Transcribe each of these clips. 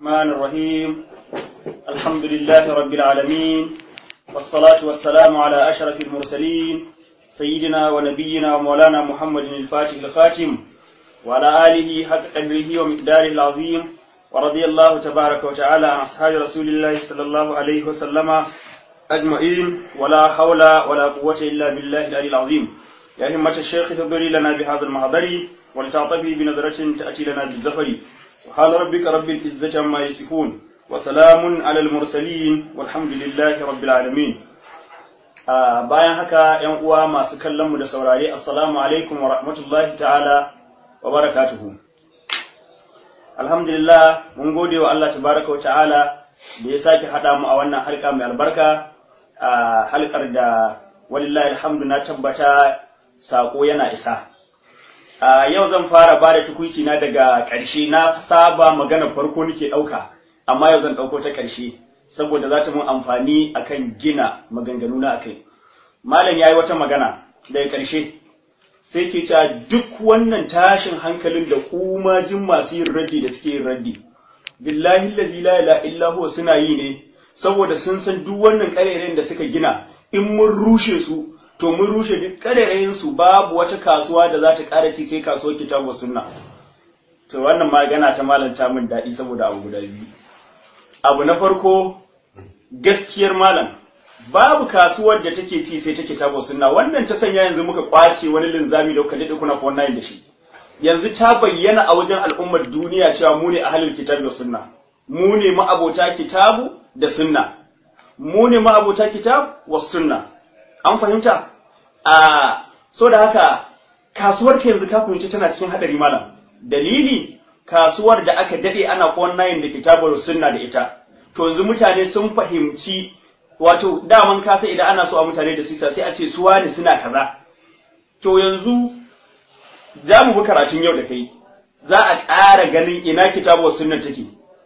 الرحمن الرحيم الحمد لله رب العالمين والصلاة والسلام على أشرف المرسلين سيدنا ونبينا ومولانا محمد الفاتح الخاتم وعلى آله حق قدره ومقداره العظيم ورضي الله تبارك وتعالى عن أصحاب رسول الله صلى الله عليه وسلم أجمعين ولا حول ولا قوة إلا بالله العلي العظيم يا همة الشيخ تضري لنا بهذا المحضر ولتعطفي بنظرة تأتي لنا بالزفر سبحان ربك رب العزة عما يصفون وسلام على المرسلين والحمد لله رب العالمين bayan haka ‘yan uwa masu kallon mu da saurare assalamu alaikum wa rahmatullahi ta'ala wa barakatuhu alhamdulillah mun gode wa Allah tabaraka wa ta'ala da ya sake haɗa mu a wannan halka mai albarka a halkar da walillahi alhamdu na tabbata sako yana isa a yau zan fara ba da tukuici na daga ƙarshe na saba magana farko nake ɗauka amma yau zan ɗauko ta ƙarshe saboda za ta mun amfani akan gina maganganu na akai malam yayi wata magana daga ƙarshe sai ke cewa duk wannan tashin hankalin da kumajin masu yin raddi da suke yin raddi billahi allazi la ilaha illa huwa suna yi ne saboda sun san duk wannan ƙarerayen da suka gina in mun rushe su to mun rushe duk ƙarerayen su babu wata kasuwa da za ta ƙara ci sai kasuwar kitabu sunna to wannan magana ta malanta min daɗi saboda abu guda biyu abu na farko gaskiyar malam babu kasuwar da take ci sai ta kitabu sunna wannan ta sanya yanzu muka kwace wani linzami da kuka dade kuna fa wannan da shi yanzu ta bayyana a wajen al'ummar duniya cewa mu ne ahlul kitab da sunna mu ne ma'abota kitabu da sunna mu ne ma'abota kitab wa sunna an fahimta a so da haka kasuwar ka yanzu ka fahimci tana cikin hadari malam dalili kasuwar da aka dade ana fa wannan da kitabu da sunna da ita to yanzu mutane sun fahimci wato daman kasa idan ana so a mutane da sisa sai a ce suwa ne suna kaza to yanzu za mu bi karatun yau da kai za a ƙara ganin ina kitabu sunnan take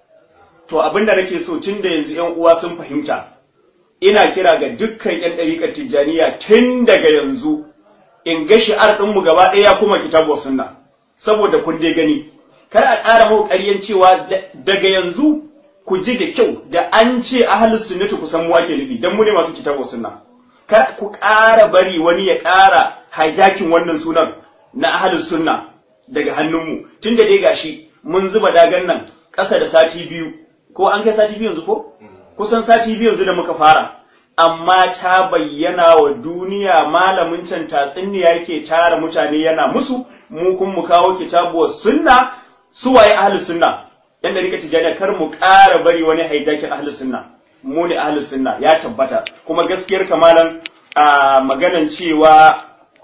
to abinda nake so tun da yanzu ƴan uwa sun fahimta ina kira ga dukkan ƴan ɗariƙar tijjaniya tun daga yanzu in ga shi'ar ɗinmu gaba ɗaya kuma kitabu sunna saboda kun dai gani kar a ƙara mu ƙaryan cewa daga yanzu ku ji da kyau da an ce ahlus sunnati kusan mu ake nufi dan mu ne masu kitabu sunna kar ku ƙara bari wani ya ƙara hijacking wannan sunan na ahlus sunna daga hannunmu tunda dai gashi mun zuba dagan nan ƙasa da sati biyu ko an kai sati biyu yanzu ko kusan sati biyu yanzu da muka fara amma ta bayyana wa duniya malamin can tatsinniya yake tara mutane yana musu mu kun mu kawo kitabu sunna suwaye ahlus sunna yan da rika tijaniya kar mu ƙara bari wani haijakin ahlus sunna mu ne ahlus sunna ya tabbata kuma gaskiyar kamalan a maganan cewa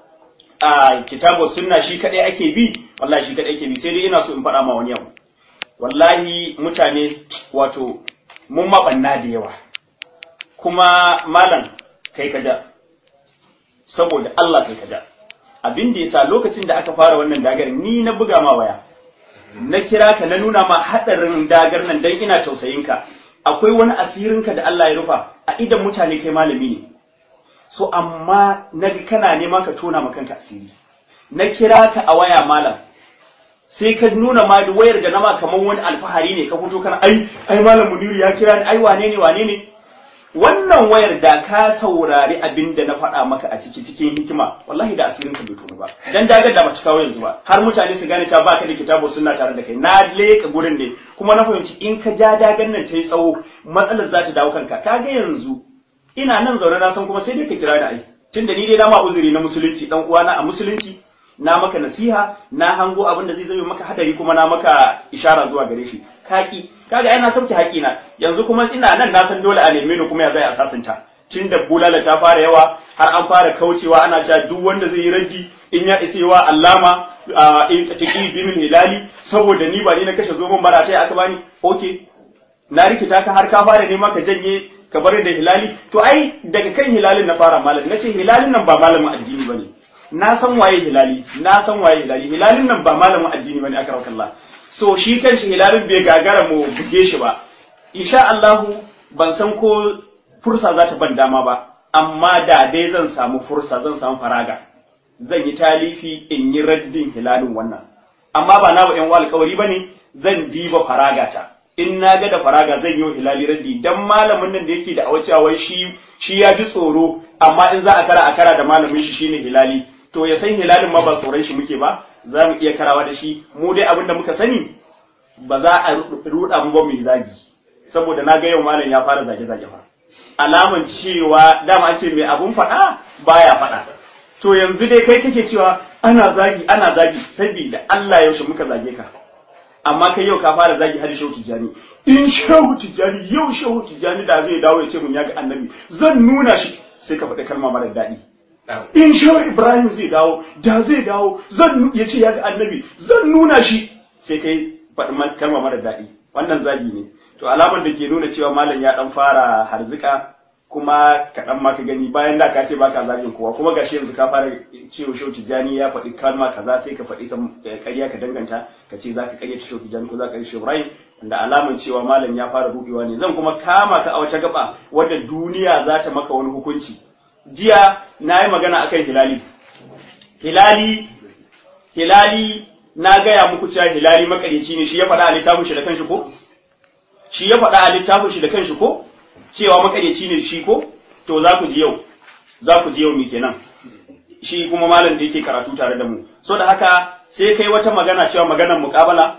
a kitabu sunna shi kadai ake bi wallahi shi kadai ake bi sai dai ina so in faɗa ma wani yau wallahi mutane wato mun mabanna da yawa kuma malam kai kaja saboda Allah kai kaja abin da yasa lokacin da aka fara wannan dagar ni na buga ma waya na kira ka na nuna ma haɗarin dagar nan dan ina tausayinka akwai wani asirinka da Allah ya rufa a idan mutane kai malami ne so amma na kana nema ka tona ma kanka asiri na kira ka a waya malam sai ka nuna ma da wayar da nama kamar wani alfahari ne ka fito kana ai ai malam Muniru ya kira ni ai wane ne wane ne wannan wayar da ka saurari abin da na faɗa maka a ciki cikin hikima wallahi da asirin ka bai tono ba dan dagar da bata kawo yanzu ba har mutane su gane ta baka da kitabu sunna tare da kai na leka gurin ne kuma na fahimci in ka ja dagar nan ta yi tsawo matsalar za ta dawo kanka kaga yanzu ina nan zaune na san kuma sai dai ka kira ni ai tunda ni dai na ma uzuri na musulunci dan uwana a musulunci na maka nasiha na hango abin da zai zame maka hadari kuma na maka ishara zuwa gare shi kaki kaga ai na sauke haƙina yanzu kuma ina nan na san dole a neme ni kuma ya zai asasanta tun da bulala ta fara yawa har an fara kaucewa ana cewa duk wanda zai yi raddi in ya isa yawa allama in taqi bin hilali saboda ni ba ni na kashe zoman bara ta aka bani okay na rikita ka har ka fara nema ka janye ka bar da hilali to ai daga kan hilalin na fara malam nace hilalin nan ba malamin addini bane na san waye hilali na san waye hilali hilalin nan ba malamin addini bane aka rauka Allah so shi kanshi hilalin bai gagara mu buge shi ba insha Allah ban san ko fursa za ta ban dama ba amma da dai zan samu fursa zan samu faraga zan yi talifi in yi raddin hilalin wannan amma ba na ba yan alkawari bane zan diba faragata in na ga da faraga zan yi wa hilali raddi dan malamin nan da yake da awacewa wai shi shi ya ji tsoro amma in za a kara a kara da malamin shi shine hilali to ya san hilalin ma ba tsoron shi muke ba za mu iya karawa da shi mu dai abin da muka sani ba za a ruɗa mu ba mu zagi saboda na ga yau malam ya fara zage zage fa alaman cewa dama an ce mai abun faɗa baya faɗa to yanzu dai kai kake cewa ana zagi ana zagi saboda Allah yaushe muka zage ka amma kai yau ka fara zagi har shehu tijjani in shehu tijjani yau shehu tijjani da zai dawo ya ce mun ya ga annabi zan nuna shi sai ka faɗi kalma mara daɗi in shehu ibrahim zai dawo da zai dawo zan ya ce ya ga annabi zan nuna shi sai kai faɗi kalma mara daɗi wannan zagi ne to alamar da ke nuna cewa malam ya dan fara harzika kuma kaɗan ma ka gani bayan da ka ce baka zagin kowa kuma gashi yanzu ka fara cewa shau tijjani ya faɗi kalma kaza sai ka faɗi ta ƙarya ka danganta ka ce za ka ƙarya ta shau tijjani ko za ka ƙarya ibrahim wanda alamar cewa malam ya fara rubewa ne zan kuma kama ka a wata gaba wadda duniya za ta maka wani hukunci jiya na yi magana akan hilali hilali hilali na gaya muku cewa hilali makarici ne shi ya faɗa a littafin shi da kanshi ko shi ya faɗa a littafin shi da kanshi ko cewa makaryaci ne shi ko to za ku ji yau za ku ji yau me kenan shi kuma malam da yake karatu tare da mu so da haka sai kai wata magana cewa maganar muƙabala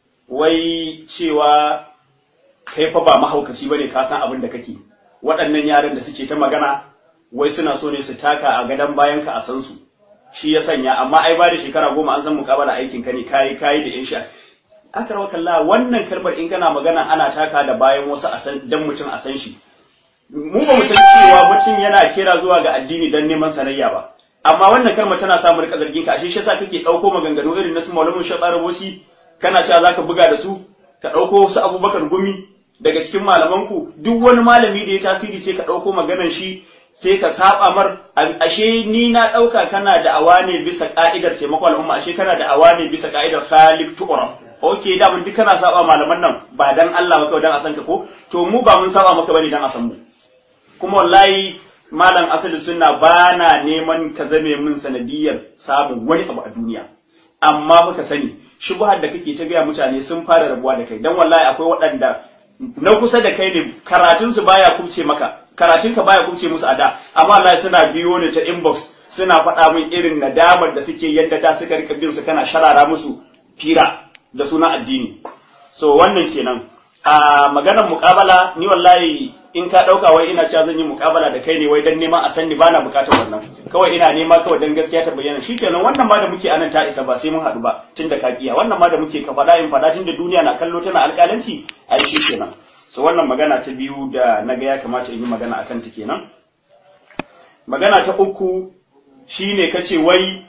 wai cewa kai fa ba mahaukaci bane ka san abin da kake waɗannan yaran da suke ta magana wai suna so ne su taka a gadon bayan ka a san su shi ya sanya amma ai ba da shekara goma an san muƙabala aikin ka ne kayi kayi da yan sha akarwa kalla wannan kalmar in kana magana ana taka da bayan wasu a san dan mutum a san shi mu ba mu san cewa mutum yana kira zuwa ga addini dan neman sanayya ba amma wannan kalmar tana samu rika zargin ka ashe shi yasa kake dauko maganganu irin na su malamin shaɓa rabosi kana cewa zaka buga da su ka dauko su abubakar gumi daga cikin malaman ku duk wani malami da ya tasiri sai ka dauko maganar shi sai ka saba mar ashe ni na dauka kana da awane bisa ka'idar taimakon al'umma ashe kana da awane bisa ka'idar khalif tu'raf ok da mun duk kana saba malaman nan ba dan Allah ba kawai dan a san ka ko to mu ba mun saba maka bane dan a san mu kuma wallahi malam asali sunna ba na neman ka zame min sanadiyar samun wani abu a duniya amma muka sani shubhar da kake ta gaya mutane sun fara rabuwa da kai dan wallahi akwai waɗanda na kusa da kai ne karatun su baya kubce maka karatun ka baya kubce musu a da amma wallahi suna biyo ni ta inbox suna faɗa min irin nadamar da suke yadda da suka rika bin su kana sharara musu fira da suna addini so wannan kenan a maganar muƙabala ni wallahi in ka ɗauka wai ina cewa zan yi muƙabala da kai ne wai dan neman a san ni bana buƙatar wannan kawai ina nema kawai dan gaskiya ta bayyana shikenan wannan ma da muke anan ta isa ba sai mun haɗu ba tunda ka kiya wannan ma da muke ka faɗa in faɗa tunda duniya na kallo tana alƙalanci ai shikenan so wannan magana ta biyu da naga ya kamata in yi magana akan ta kenan magana ta uku shine kace wai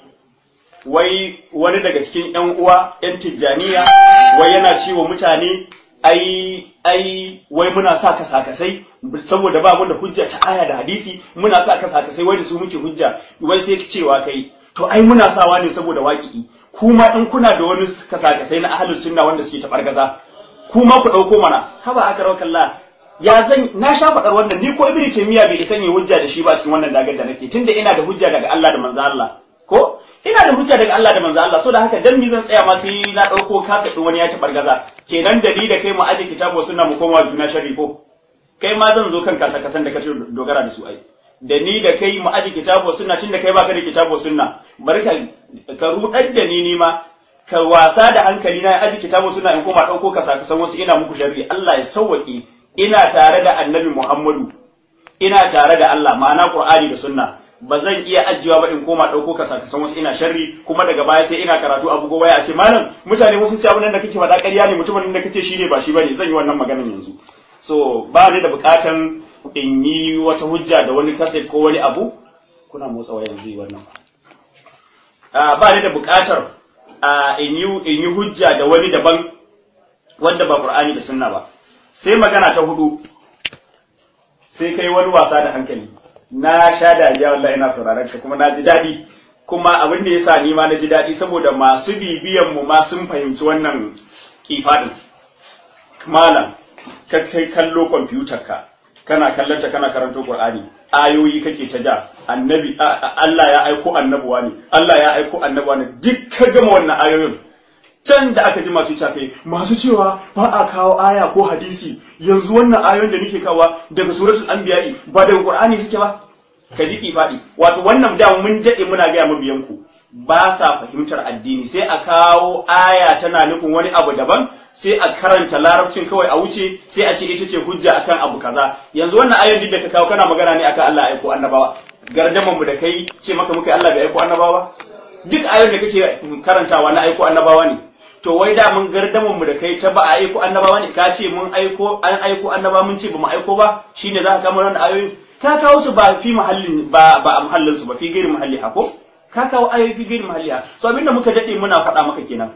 wai wani daga cikin ‘yan uwa ‘yan tijjaniya wai yana ciwo mutane ai ai wai muna sa kasakasai saboda ba mu da hujja ta aya da hadisi muna sa kasakasai wai da su muke hujja wai sai cewa kai to ai muna sawa ne saboda waƙi'i kuma in kuna da wani kasakasai na ahlus sunna wanda suke tabargaza kuma ku ɗauko mana haba aka rawa kalla ya zan na sha faɗar wannan ni ko ibnu taymiya bai san yi hujja da shi ba cikin wannan dagar da nake tunda ina da hujja daga Allah da manzo Allah ko ina da hujja daga Allah da manzo Allah so da haka dan mi zan tsaya ma sai na dauko kasa din wani ya ci bargaza kenan da ni da kai mu aje kitabu sunna mu koma juna sharri ko kai ma zan zo kan kasa kasan da kace dogara da su ai da ni da kai mu aje kitabu sunna tun da kai baka da kitabu sunna bari ka ka rudar da ni ni ma ka wasa da hankali na aje kitabu sunna in koma dauko kasa kasan wasu ina muku sharri Allah ya sauwake ina tare da annabi Muhammadu ina tare da Allah ma'ana Qur'ani da sunna ba zan iya ajiyewa ba in koma ɗauko ka sakasan wasu ina sharri kuma daga baya sai ina karatu abu gobe a ce malam mutane wasu ci abin da kake faɗa ƙarya ne mutumin da kace shine ba shi bane zan yi wannan maganar yanzu so ba ni da buƙatan in yi wata hujja da wani kaset ko wani abu kuna motsa wa yanzu wannan ba ni da buƙatar in yi in yi hujja da wani daban wanda ba Qur'ani da sunna ba sai magana ta hudu sai kai wani wasa da hankali na sha dariya wallahi ina sauraron ka kuma na ji daɗi kuma abin da yasa ni ma na ji daɗi saboda masu bibiyan mu ma sun fahimci wannan kifadin malam ka kai kallo kwamfutar ka kana kallon ta kana karanto Qur'ani ayoyi kake ta ja annabi Allah ya aiko annabuwa ne Allah ya aiko annabuwa ne duk ka gama wannan ayoyin can da aka ji masu cafe masu cewa ba a kawo aya ko hadisi yanzu wannan ayoyin da nake kawa daga suratul anbiya'i ba daga qur'ani suke ba ka ji faɗi wato wannan da mun dade muna ga mabiyan ku ba sa fahimtar addini sai a kawo aya tana nufin wani abu daban sai a karanta larabcin kawai a wuce sai a ce ita ce hujja akan abu kaza yanzu wannan ayoyin da ka kawo kana magana ne akan Allah aiko annabawa gardaman mu da kai ce maka muka Allah bai aiko annabawa duk ayoyin da kake karantawa na aiko annabawa ne to wai da mun gardaman mu da kai ta ba a aiko annabawa ne ka ce mun aiko an aiko annaba mun ce ba mu aiko ba shine za ka kama wannan ayoyin ka kawo su ba fi mahallin ba ba a mahallin su ba fi gairi mahalli hako ka kawo ayoyi fi gairi mahalli so abinda muka dade muna faɗa maka kenan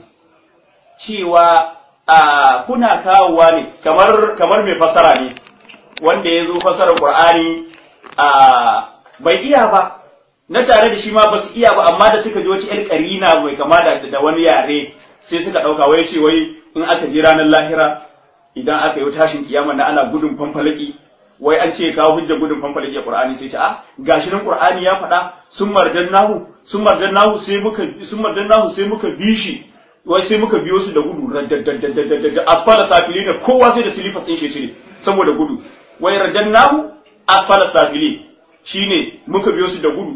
cewa a kuna kawowa ne kamar kamar mai fasara ne wanda ya zo fasarar qur'ani a bai iya ba na tare da shi ma ba su iya ba amma da suka ji wata yar karina mai kama da da wani yare sai suka ɗauka wai ce wai in aka je ranar lahira idan aka yi tashin kiyama na ana gudun fanfalaki wai an ce kawo hujjar gudun fanfalaki a Qur'ani sai ce a gashi nan Qur'ani ya faɗa sun marjan nahu sun marjan nahu sai muka sun marjan nahu sai muka bi shi wai sai muka biyo su da gudu da asfala safilin kowa sai da silifas din shi shine saboda gudu wai radan nahu asfala safilin shine muka biyo su da gudu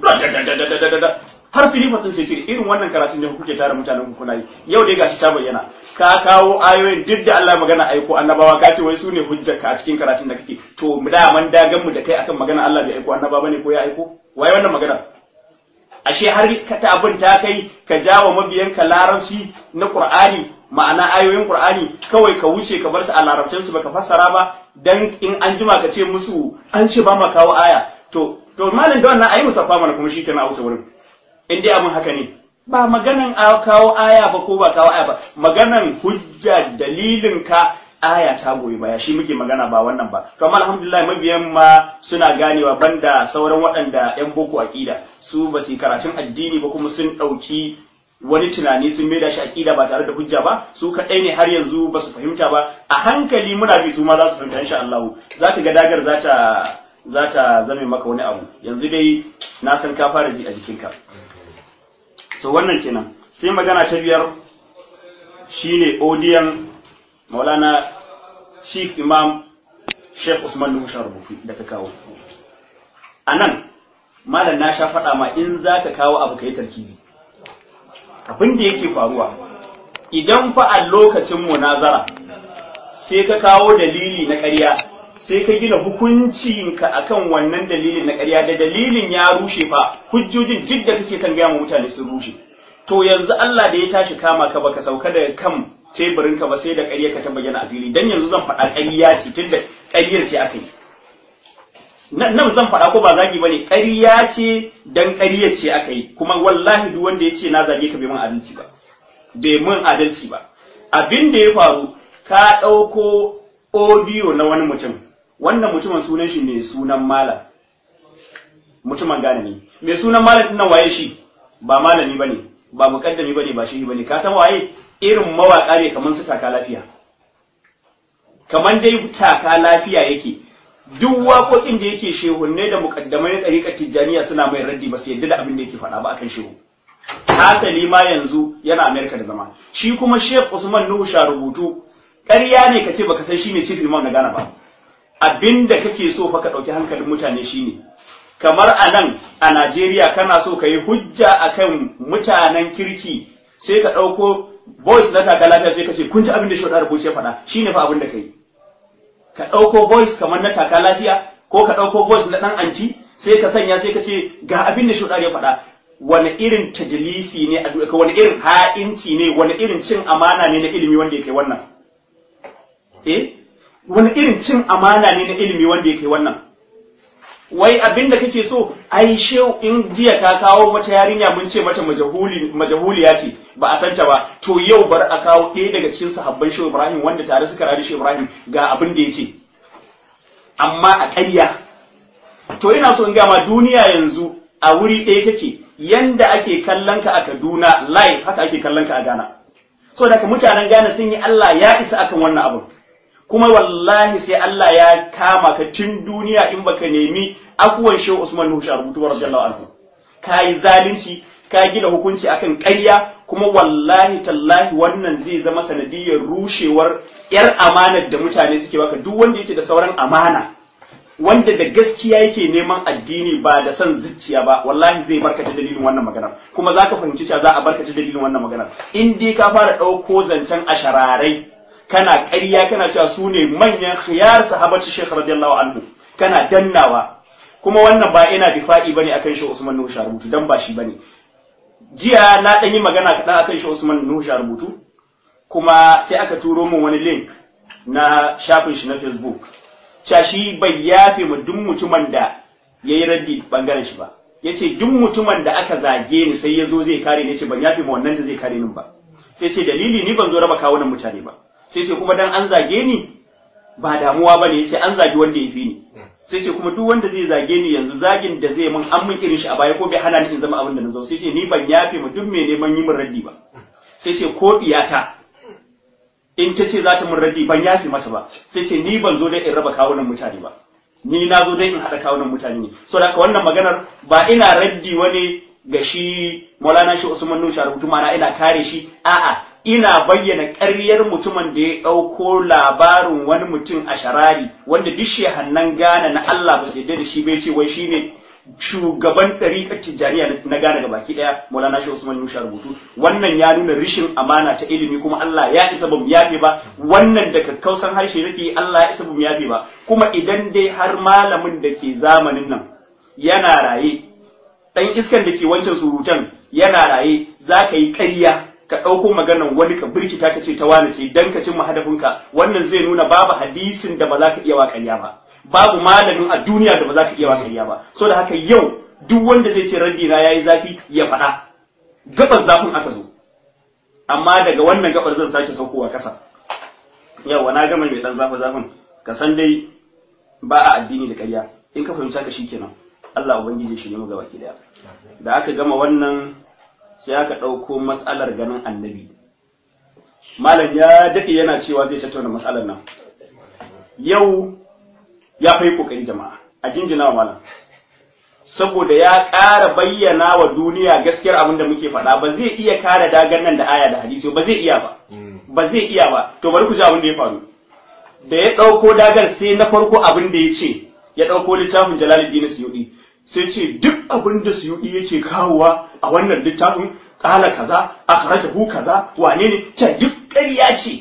har silifas din sai shine irin wannan karatun da kuke tare mutanen ku kuna yi yau dai gashi ta bayyana ka kawo ayoyin duk da Allah magana aiko annabawa ka ce wai su ne hujjarka a cikin karatun da kake to da man dagan mu da kai akan magana Allah bai aiko annabawa bane ko ya aiko wai wannan magana ashe har ka ta abin ta kai ka jawo mabiyanka larabci na Qur'ani ma'ana ayoyin Qur'ani kawai ka wuce ka bar su a larabcin su baka fassara ba dan in an jima ka ce musu an ce ba ma kawo aya to to malin da wannan ayi musaffa mana kuma shikenan a wuce wurin in dai abin haka ne ba maganan a kawo aya ba ko ba kawo aya ba maganan hujja dalilin ka aya ta goyi baya shi muke magana ba wannan ba to amma alhamdulillah mabiyan ma suna ganewa banda sauran waɗanda yan boko aqida su ba su karatun addini ba kuma sun ɗauki wani tunani sun maida shi aqida ba tare da hujja ba su kaɗai ne har yanzu ba su fahimta ba a hankali muna bi su ma za su fahimta insha Allah za ka ga dagar za ta za ta zame maka wani abu yanzu dai na san ka fara ji a jikinka so wannan kenan sai magana ta biyar shine odiyan maulana chief imam sheikh usman nuhu rubutu da ka kawo a nan malam na sha faɗa ma in za ka kawo abu ka yi tarkizi abin da yake faruwa idan fa a lokacin munazara sai ka kawo dalili na ƙarya sai ka gina hukuncinka akan wannan dalilin na ƙarya da dalilin ya rushe fa hujjojin duk da kake son gaya mutane sun rushe to yanzu Allah da ya tashi kama ka baka sauka daga kan teburin ka ba sai da ƙarya ka ta bayyana a fili dan yanzu zan faɗa ƙarya ce tunda ƙaryar ce aka yi nan zan faɗa ko ba zagi bane ƙarya ce dan ƙaryar ce aka yi kuma wallahi duk wanda ya ce na zage ka bai mun adalci ba bai mun adalci ba abin da ya faru ka ɗauko audio na wani mutum wannan mutumin sunan shi mai sunan malam mutumin gane ne mai sunan malam din nan waye shi ba malami bane ba mukaddami bane ba shi bane ka san waye irin mawaka ne kaman su taka lafiya kaman dai taka lafiya yake duk waƙoƙin da yake shehunne da mukaddamai na ɗariƙar tijjaniya suna mai raddi ba su yadda da abin da yake faɗa ba akan shehu hasali ma yanzu yana amerika da zama shi kuma sheikh usman nuhu sha rubutu ƙarya ne ka ce baka san shine chief imam na Ghana ba abinda kake so fa ka ɗauki hankalin mutane shine kamar a nan a Najeriya kana so ka yi hujja akan mutanen kirki sai ka ɗauko voice na taka lafiya sai ka ce kun ji abin da shi wadda rubuce faɗa shine fa abin da ka yi ka ɗauko voice kamar na taka lafiya ko ka ɗauko voice na ɗan anti sai ka sanya sai ka ce ga abin da shi ya faɗa wani irin tajlisi ne a wani irin ha'inci ne wani irin cin amana ne na ilimi wanda ya kai wannan eh wani irin cin amana ne na ilimi wanda ya kai wannan wai abin da kake so ai shehu in jiya ka kawo mata yarinya mun ce mata majahuli majahuliya ce ba a santa ba to yau bar a kawo ɗaya daga cikin sahabban shehu Ibrahim wanda tare suka rayu shehu Ibrahim ga abin da yace amma a ƙarya to ina so in ga ma duniya yanzu a wuri ɗaya take yanda ake kallon ka a Kaduna live haka ake kallon ka a Ghana so da mutanen Ghana sun yi Allah ya isa akan wannan abin kuma wallahi sai Allah ya kama ka tun duniya in baka nemi afuwan Shehu Usman Nuhu rubutu radiyallahu anhu kai zalunci ka gina hukunci akan ƙarya kuma wallahi tallahi wannan zai zama sanadiyar rushewar yar amanar da mutane suke baka duk wanda yake da sauran amana wanda da gaskiya yake neman addini ba da son zuciya ba wallahi zai barkata dalilin wannan maganar kuma zaka fahimci cewa za a barkata dalilin wannan maganar in dai ka fara ɗauko zancen ashararai kana ƙarya kana cewa su ne manyan khiyar sahabatu Sheikh radiyallahu anhu kana dannawa kuma wannan ba ina difa'i bane akan shi Usman Nuhu Sharubutu dan ba shi bane jiya na dan yi magana kaɗan akan shi Usman Nuhu Sharubutu kuma sai aka turo min wani link na shafin shi na Facebook cewa shi bai yafe mu duk mutumin da yayi raddi bangaren shi ba yace duk mutumin da aka zage ni sai ya zo zai kare ni ce ban yafe ma wannan da zai kare ni ba sai ce dalili ni ban zo raba kawunan mutane ba sai ce kuma dan an zage ni ba damuwa ba ne yace an zagi wanda ya fi ni sai ce kuma duk wanda zai zage ni yanzu zagin da zai mun an mun irin shi a baya ko bai hana ni in zama abin da na zo sai ce ni ban yafe mu duk mai neman yi min raddi ba sai ce ko diyata in ta ce za ta mun raddi ban yafe mata ba sai ce ni ban zo dai in raba kawunan mutane ba ni na zo dai in haɗa kawunan mutane ne so da wannan maganar ba ina raddi wani ga shi Maulana shi Usman Nusha rubutu mana ina kare shi a'a ina bayyana ƙaryar mutumin da ya ɗauko labarin wani mutum a sharari wanda duk shehannan gane na Allah ba su da shi bai ce wai shine shugaban ɗariƙar tijjaniya na gane ga baki ɗaya Maulana shi Usman Nusha rubutu wannan ya nuna rishin amana ta ilimi kuma Allah ya isa bamu yafe ba wannan da kakkausan harshe nake Allah ya isa bamu yafe ba kuma idan dai har malamin da ke zamanin nan yana raye ɗan iskan da ke wancan surutan yana raye za ka yi ƙarya ka ɗauko maganan wani ka birkita ka ce ta wani ce dan ka cimma hadafinka wannan zai nuna babu hadisin da ba za ka iya wa ƙarya ba babu malamin a duniya da ba za ka iya wa ƙarya ba so da haka yau duk wanda zai ce raddi na yayi zafi ya faɗa gabar zafin aka zo amma daga wannan gabar zan sake saukowa ƙasa yawa na gama mai ɗan zafi zafin ka san dai ba a addini da ƙarya in ka fahimci haka shikenan Allah ubangiji shi ne mu gaba ki daya da aka gama wannan sai aka ɗauko matsalar ganin annabi malam ya daɗe yana cewa zai tattauna matsalar nan yau ya fai kokari jama'a a jinjina wa malam saboda ya ƙara bayyana wa duniya gaskiyar abin da muke faɗa ba zai iya kare dagan nan da aya da hadisi ba zai iya ba ba zai iya ba to bari ku ji abin da ya faru da ya ɗauko dagar sai na farko abin da ya ce ya ɗauko littafin jalaluddin suyudi sai ce duk abin da suyudi yake kawowa a wannan littafin kala kaza akhrajahu kaza wane ne ce duk ƙarya ce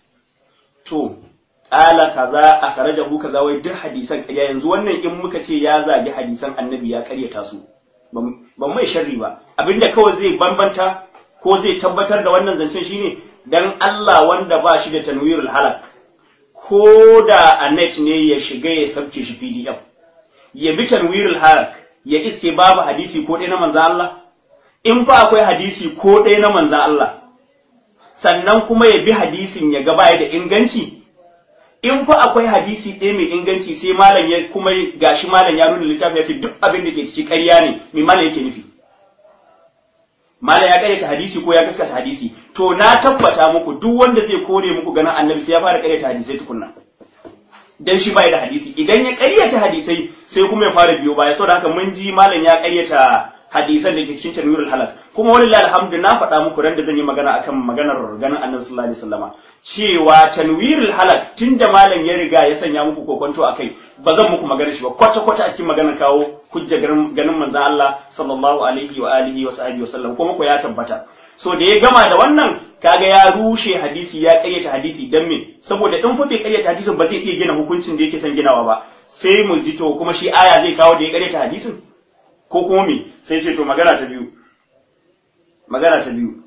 to kala kaza akhrajahu kaza wai duk hadisan ƙarya yanzu wannan in muka ce ya zagi hadisan annabi ya ƙaryata su ban mai sharri ba abinda kawai zai bambanta ko zai tabbatar da wannan zancen shine dan Allah wanda ba shi da tanwirul halak ko da a net ne ya shiga ya sabke shi PDF ya bi tanwirul halak ya iske babu hadisi ko ɗaya na manzo Allah in fa akwai hadisi ko ɗaya na manzan Allah, sannan kuma ya bi hadisin ya gaba da inganci, in fa akwai hadisi ɗaya mai inganci sai malam ya kuma gashi malam ya nuna littafi ya ce duk abin da ke ciki ƙarya ne, mai malam yake nufi. Malam ya ƙaryata hadisi ko ya gaskata hadisi, to na tabbata muku duk wanda zai kore muku ganin annabi sai ya fara ƙaryata hadisai tukunna. Dan shi bai da hadisi, idan ya ƙaryata hadisai sai kuma ya fara biyo baya, saboda haka mun ji malam ya ƙaryata hadisan da ke cikin tanwirul halak kuma walillahi alhamdu na faɗa muku ran da zan yi magana akan maganar ganin annabi sallallahu alaihi wasallama cewa tanwirul halak tunda malam ya riga ya sanya muku kokonto akai ba zan muku magana shi ba kwata kwata a cikin maganar kawo hujja ganin manzon Allah sallallahu alaihi wa alihi wa sahbihi wa sallam kuma ko ya tabbata so da ya gama da wannan kaga ya rushe hadisi ya ƙaryata hadisi dan me saboda in fa bai ƙaryata hadisin ba zai iya gina hukuncin da yake son ginawa ba sai mu ji to kuma shi aya zai kawo da ya ƙaryata hadisin ko kuma me sai ce to magana ta biyu magana ta biyu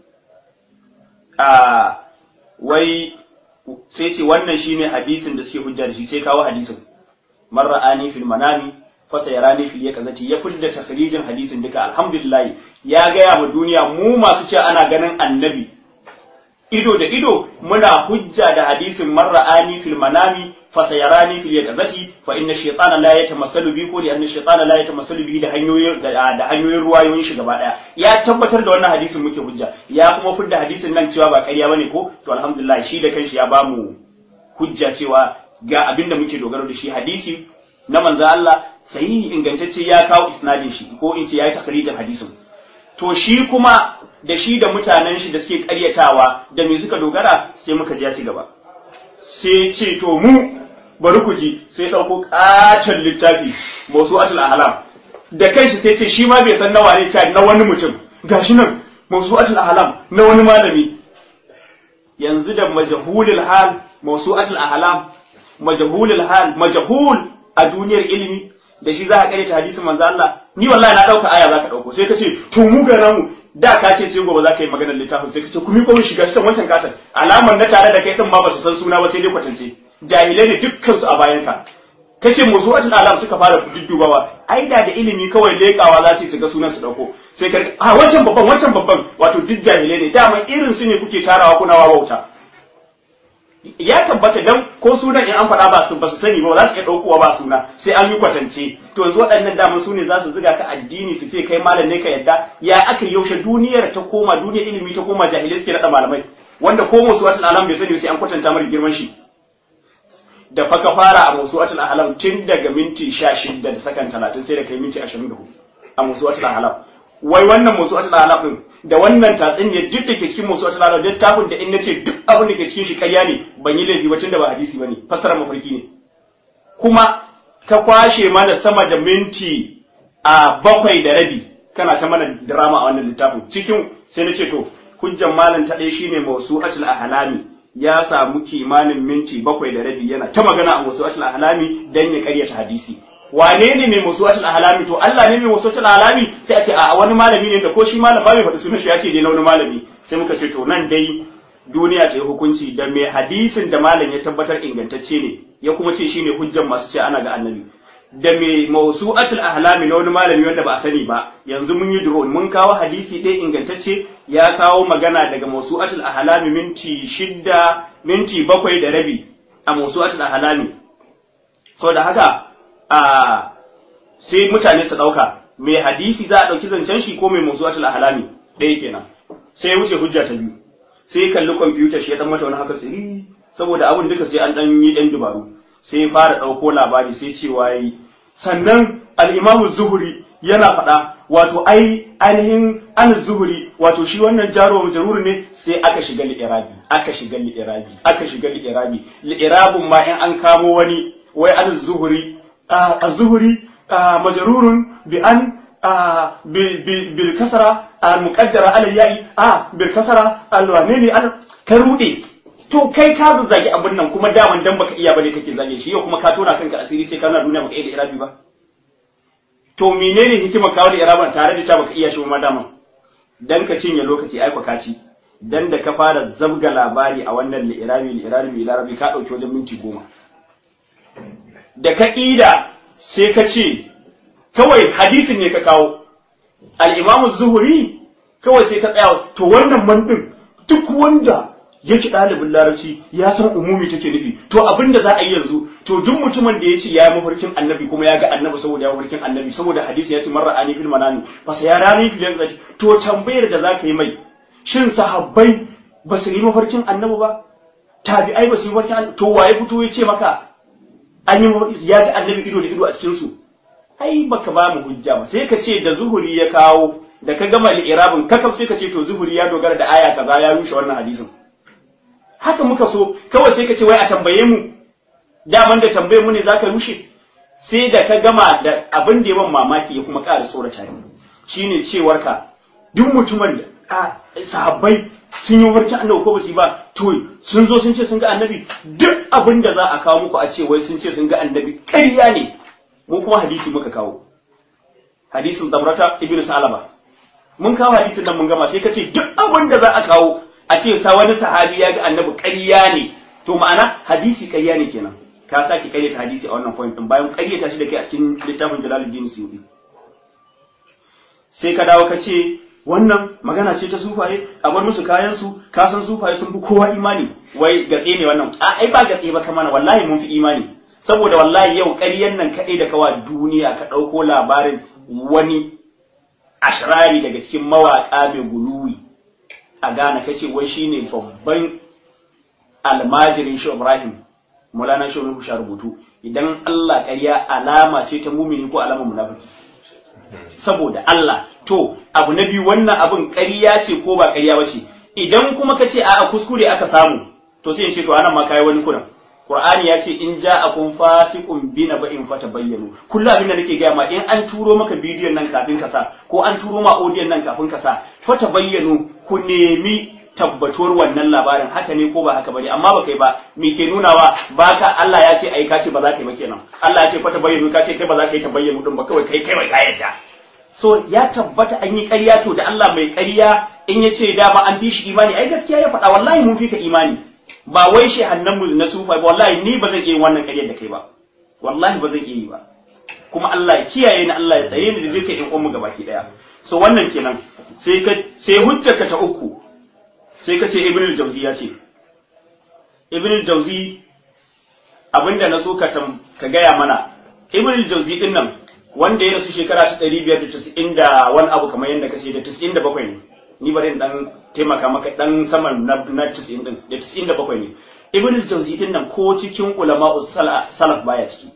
a wai sai ce wannan shine hadisin da suke hujja da shi sai kawo hadisin marra'ani fil manami fasa yarani fil yakazati ya fidda takhrijin hadisin duka alhamdulillah ya gaya wa duniya mu masu ce ana ganin annabi ido da ido muna hujja da hadisin marra'ani fil manami fasayarani fil yaqazati fa inna shaytana la yatamassalu bi ko li anna shaytana la yatamassalu bi da hanyoyin da hanyoyin ruwayoyin shi gaba daya ya tabbatar da wannan hadisin muke hujja ya kuma fidda hadisin nan cewa ba ƙarya bane ko to alhamdulillah shi da kanshi ya bamu hujja cewa ga abinda muke dogaro da shi hadisi na manzo Allah sahihi ingantacce ya kawo isnadin shi ko in ce yayi takrijin hadisin to shi kuma da shi da mutanen shi da suke karyatawa da me suka dogara sai muka ji ya ci gaba sai ce to mu bari ku ji sai ɗauko ƙaton littafi mawsu'atul ahlam da kanshi sai ce shi ma bai san nawa ne ta na wani mutum gashi nan mawsu'atul ahlam na wani malami yanzu da majhulul hal mawsu'atul ahlam majhulul hal majhul a duniyar ilimi da shi za ka kare ta hadisin manzo Allah ni wallahi na dauka aya za ka dauko sai ka ce to mu ga mu da ka ce sai gobe za ka yi maganar littafin sai ka ce ku mi komai shiga cikin wancan katon alamar na tare da kai din ma ba su san suna ba sai dai kwatance jahilai ne dukkan su a bayan ka kace musu wata alam suka fara duddubawa ai da da ilimi kawai lekawa za su ga sunan su dauko sai ka a wancan babban wancan babban wato duk jahilai ne dama irin su ne kuke tarawa kuna wawauta ya tabbata dan ko sunan in an faɗa ba su ba su sani ba za su iya ɗaukowa ba suna sai an yi kwatance to yanzu waɗannan daman su ne za su ziga ka addini su ce kai malam ne ka yadda ya aka yaushe duniyar ta koma duniyar ilimi ta koma jahilai suke naɗa malamai wanda ko musu wata alam bai sani sai an kwatanta mara girman shi da fa ka fara a musu wata alam tun daga minti sha shida da sakan talatin sai da kai minti ashirin da hudu a musu wata alam wai wannan musu wata alam din da wannan tatsiniyar duk da ke cikin musu wata alam littafin da in nace duk abin da ke cikin shi ƙarya ne ban yi laifi ba tun da ba hadisi bane fassara mafarki ne kuma ka kwashe mana sama da minti a bakwai da rabi kana ta mana drama a wannan littafin cikin sai na ce to hujjan malam ta ɗaya shine mawsu'atul ahlami ya samu kimanin minti bakwai da rabi yana ta magana a mawsu'atul ahlami dan ya karyata hadisi wane ne mai mawsu'atul ahlami to Allah ne mai mawsu'atul ahlami sai a ce a wani malami ne da ko shi malam ba mai faɗi sunan shi ya ce dai na wani malami sai muka ce to nan dai duniya ce hukunci da mai hadisin da malam ya tabbatar ingantacce ne ya kuma ce shine hujjan masu ce ana ga annabi da mai mawsu'atul ahlami na wani malami wanda ba a sani ba yanzu mun yi duro mun kawo hadisi ɗaya ingantacce ya kawo magana daga mawsu'atul ahlami minti shidda minti bakwai da rabi a mawsu'atul ahlami so da haka a sai mutane su ɗauka mai hadisi za a ɗauki zancen shi ko mai mawsu'atul ahlami ɗaya kenan sai ya wuce hujja ta biyu sai ya kalli kwamfutar shi ya dan mata wani haka sai saboda abin duka sai an dan yi ɗan dubaru sai ya fara ɗauko labari sai cewa yi sannan al'imamu zuhuri yana faɗa wato ai ainihin an zuhuri wato shi wannan jaro majaruri ne sai aka shiga li'irabi aka shiga li'irabi aka shiga li'irabi li'irabun ma in an kamo wani wai an zuhuri a zuhuri majarurun bi an bil kasara al muqaddara ala ya'i a bil kasara al wane ne al ka rude to kai ka zazzage abin nan kuma daman dan baka iya bane kake zage shi yau kuma ka tona kanka asiri sai ka nuna duniya baka iya da irabi ba to menene hikimar kawo da iraban tare da cewa baka iya shi ma daman dan ka cinye lokaci ai ka ci dan da ka fara zabga labari a wannan li'irabi li'irabi li'irabi ka dauki wajen minti goma da ka ida sai ka ce kawai hadisin ne ka kawo al-imamu zuhuri kawai sai ka tsaya to wannan man din duk wanda yake ɗalibin larabci ya san umumi take nufi to abin da za a yi yanzu to duk mutumin da ya ce ya yi mafarkin annabi kuma ya ga annabi saboda ya mafarkin annabi saboda hadisi ya ce marar ani fil manami fa sai ya rani fil yanzu to tambayar da za ka yi mai shin sahabbai ba su yi mafarkin annabi ba tabi'ai ba su yi mafarkin annabi to waye fito ya ce maka an yi ya ga annabi ido da ido a cikin su ai baka ba mu hujja ba sai ka ce da zuhuri ya kawo da ka gama li'irabin kakaf sai ka ce to zuhuri ya dogara da aya kaza ya rushe wannan hadisin haka muka so kawai sai ka ce wai a tambaye mu daman da tambaye mu ne zaka rushe sai da ka gama da abin da yawan mamaki ya kuma ƙara tsorata ni shine cewar ka duk mutumin da sahabbai sun yi mafarki annabi ko ba su yi ba to sun zo sun ce sun ga annabi duk abin da za a kawo muku a ce wai sun ce sun ga annabi ƙarya ne mu kuma hadisi muka kawo hadisin zamrata ibnu salama mun kawo hadisin nan mun gama sai ka ce duk abin da za a kawo a ce sa wani sahabi ya ga annabi ƙarya ne to ma'ana hadisi ƙarya ne kenan ka sake ƙaryata hadisi a wannan point din bayan ƙaryata shi da kai a cikin littafin Jalaluddin Suyuti sai ka dawo ka ce wannan magana ce ta sufaye a bar musu kayan su ka san sufaye sun fi kowa imani wai gatse ne wannan a ai ba gatse ba kamar wallahi mun fi imani saboda wallahi yau ƙaryan nan kaɗai da kawa duniya ka ɗauko labarin wani ashrari daga cikin mawaƙa mai guluwi a Ghana kace wai shine babban almajirin shi Ibrahim Maulana Shehu Sha rubutu idan Allah ƙarya alama ce ta mumini ko alama munafiki saboda Allah to abu na biyu wannan abin ƙarya ce ko ba ƙarya ba ce idan kuma ka ce a'a kuskure aka samu to sai in ce to anan ma kai wani kuran Qur'ani ya ce in ja'akum fasiqun bi naba'in fatabayyanu kullu abin da nake gaya ma in an turo maka bidiyon nan kafin ka sa ko an turo ma audio nan kafin ka sa fatabayyanu ku nemi tabbatuwar wannan labarin haka ne ko ba haka bane amma ba kai ba me ke nunawa baka Allah ya ce ai ka ce ba za ka yi ba kenan Allah ya ce fatabayyanu ka ce kai ba za ka yi tabayyanu din ba kawai kai kai wai ka yarda so ya tabbata an yi ƙarya to da Allah mai ƙarya in ya ce dama an fi shi imani ai gaskiya ya faɗa wallahi mun fi ka imani ba wai shi mu na sufa ba wallahi ni ba zan iya wannan ƙaryar da kai ba wallahi ba zan iya yi ba kuma Allah ya kiyaye ni Allah ya tsare ni da duka in ummu gabaki daya so wannan kenan sai ka sai hujjarka ta uku sai ka ce ibn al-jawzi ya ce ibn al-jawzi abinda na so ka ka gaya mana ibn al-jawzi din nan wanda ya rasu shekara ta 590 da wani abu kamar yadda kace da 97 ne ni bari dan taimaka maka dan saman na, na 90 din da 97 ne ibn al-jawzi din nan ko cikin ulama'us salaf baya ciki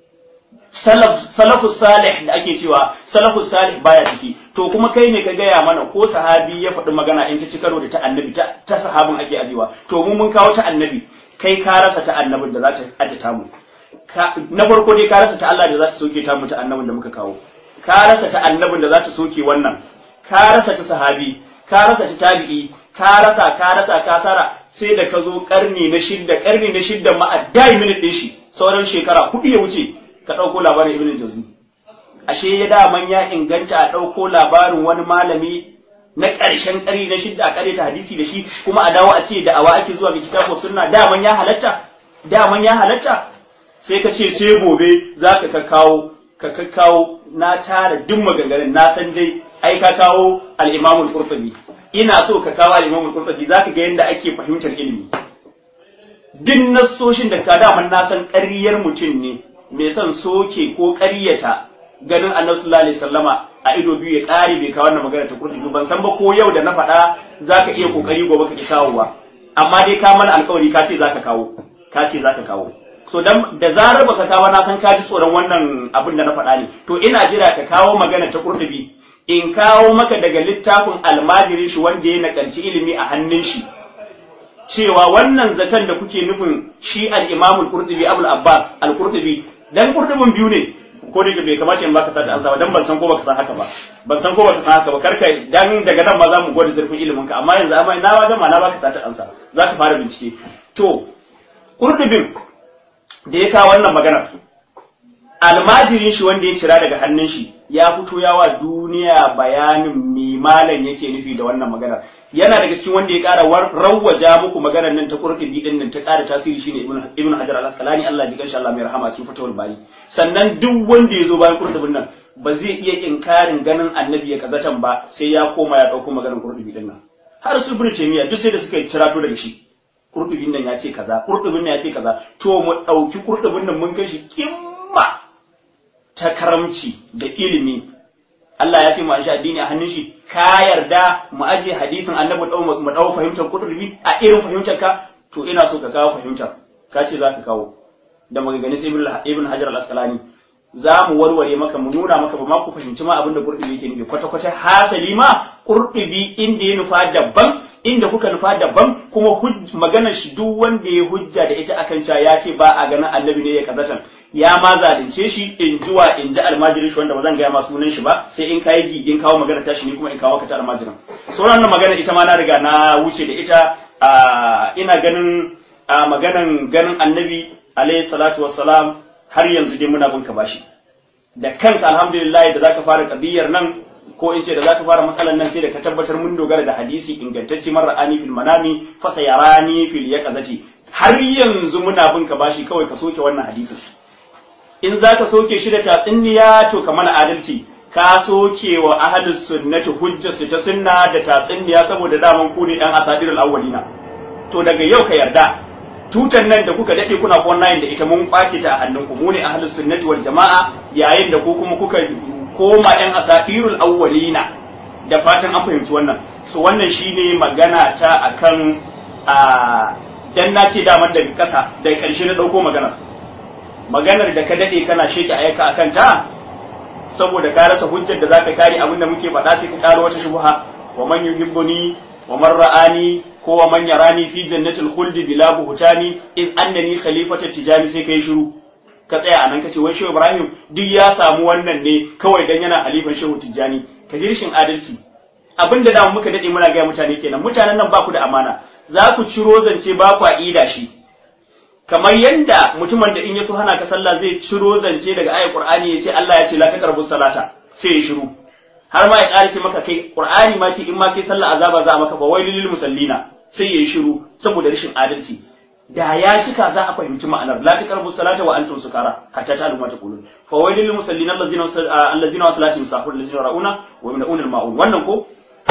salaf salafus salih da ake cewa salafus salih baya ciki to kuma kai ne ka gaya mana ko sahabi ya faɗi magana in ta ci karo da ta annabi ta, ta sahabin ake ajiwa to mu mun kawo ta annabi kai ka rasa ta annabin da za ta aje ta mu na farko dai ka rasa ta Allah da za ta soke ta mu ta annabin da muka kawo ka rasa ta annabin da za ta soke wannan ka rasa ta sahabi ka rasa ta tabi'i ka rasa ka rasa ka sara sai da ka zo karni na shidda karni na shidda ma a dai minute din shi sauran shekara hudu ya wuce ka ɗauko labarin ibn jauzi ashe ya daman ya inganta a ɗauko labarin wani malami na ƙarshen ƙari na shidda a ƙare ta hadisi da shi kuma a dawo a ce da awa ake zuwa ga kitabu sunna daman ya halatta daman ya halatta sai ka ce sai gobe za ka kawo ka kakkawo na tara duk maganganun na san dai ai ka kawo al-imamul qurtubi ina so ka kawo al-imamul qurtubi zaka ga yadda ake fahimtar ilimi duk nassoshin da ka daman na san ƙaryar mutum ne mai son soke ko ƙaryata ganin annabi sallallahu alaihi wasallama a ido biyu ya ƙare bai kawo wannan magana ta kurdi ban san ba ko yau da na faɗa zaka iya kokari gobe ka ki kawo ba amma dai ka mana alƙawari ka ce zaka kawo ka ce zaka kawo so dan da zarar baka kawo na san ka ji tsoron wannan abin da na faɗa ne to ina jira ka kawo magana ta kurdi in kawo maka daga littafin almajirin shi wanda ya nakalci ilimi a hannun shi cewa wannan zaton da kuke nufin shi al-Imam al-Qurtubi Abul Abbas al-Qurtubi dan Qurtubin biyu ne ko da bai kamace in baka sata ansa ba dan ban san ko baka san haka ba ban san ko baka san haka ba karka dan daga nan ma za mu gode zurfin ilimin ka amma yanzu amma na wajen ma na baka sata ansa zaka fara bincike to Qurtubin da ya kawo wannan maganar almajirin shi wanda ya cira daga hannun shi ya fito yawa duniya bayanin me malam yake nufi da wannan maganar yana daga cikin wanda ya ƙara rawwaja muku maganar nan ta qurtubi din nan ta ƙara tasiri shine ibnu ibnu hajar al-asqalani Allah ji kanshi Allah mai rahama cikin fatawul bari sannan duk wanda ya zo bayan qurtubin nan ba zai iya inkarin ganin annabi ya kazatan ba sai ya koma ya dauko maganar qurtubi din nan har su ibnu taymiya duk sai da suka cirato daga shi qurtubin nan ya ce kaza qurtubin nan ya ce kaza to mu dauki qurtubin nan mun kai shi kimma ta karamci da ilimi Allah ya ce mu shi addini a hannun shi ka yarda mu aje hadisin annabi mu dau fahimtar kutubi a irin fahimtar ka to ina so ka kawo fahimtar ka ce zaka kawo da maganganu sai ibn hajar al-asqalani za mu warware maka mu nuna maka ba ma ku fahimci ma abin da qurtubi yake nufi kwata kwata hasali ma qurtubi inda ya nufa daban inda kuka nufa daban kuma maganar shi duk wanda ya hujja da ita akan cewa ya ce ba a ganin annabi ne ya kazatan ya ma zalunce shi in ji wa in ji almajirin shi wanda ba zan gaya masu sunan shi ba sai in kayi gigin kawo magana tashi ni kuma in kawo ka ta almajirin sauran nan magana ita ma na riga na wuce da ita ina ganin maganan ganin annabi alaihi salatu wassalam har yanzu dai muna bin ka bashi da kanka alhamdulillah da zaka fara kadiyar nan ko in ce da zaka fara matsalan nan sai da ka tabbatar mun dogara da hadisi ingantacce marar ani fil manami fa sayarani fil yaqazati har yanzu muna bin ka bashi kawai ka soke wannan hadisin in za ka soke shi da tatsinniya to ka mana adalci ka soke wa ahlus sunnati hujjarsu ta sunna da tatsinniya saboda daman ku ne dan asadirul awwalina to daga yau ka yarda tutan nan da kuka dade kuna online da ita mun kwace ta a hannunku mu ne ahlus sunnati wal jamaa yayin da ku kuma kuka koma yan asadirul awwalina da fatan an fahimci wannan so wannan shine magana ta akan a dan na ce daman daga ƙasa daga ƙarshe na ɗauko maganar maganar da ka daɗe kana sheke ayyuka a kanta saboda ka rasa hujjar da zaka kare abin da muke faɗa sai ka karo wata shubha wa man yuhibbuni wa man ra'ani ko wa man yarani fi jannatil khuldi bila buhtani iz annani khalifatu tijani sai kai shiru ka tsaya anan kace wai shehu ibrahim duk ya samu wannan ne kawai dan yana halifan shehu tijani ka ji rashin adalci abin da da muka dade muna ga mutane kenan mutanen nan ba ku da amana za ku ciro zance ba ku ida shi kamar yanda mutumin da in ya so hana ka sallah zai ciro zance daga ayat qur'ani ya ce Allah ya ce la taqrabu salata sai ya shiru har ma ya ƙara ce maka kai qur'ani ma ce in ma kai sallah azaba za a maka fa wailul lil musallina sai ya yi shiru saboda rashin adalci da ya cika za a fahimci ma'anar la taqrabu salata wa antum sukara hatta ta'lamu ma taqulun fa wailul lil musallina allazina allazina wa salatihim sahun allazina ra'una wa yamna'una al-ma'un wannan ko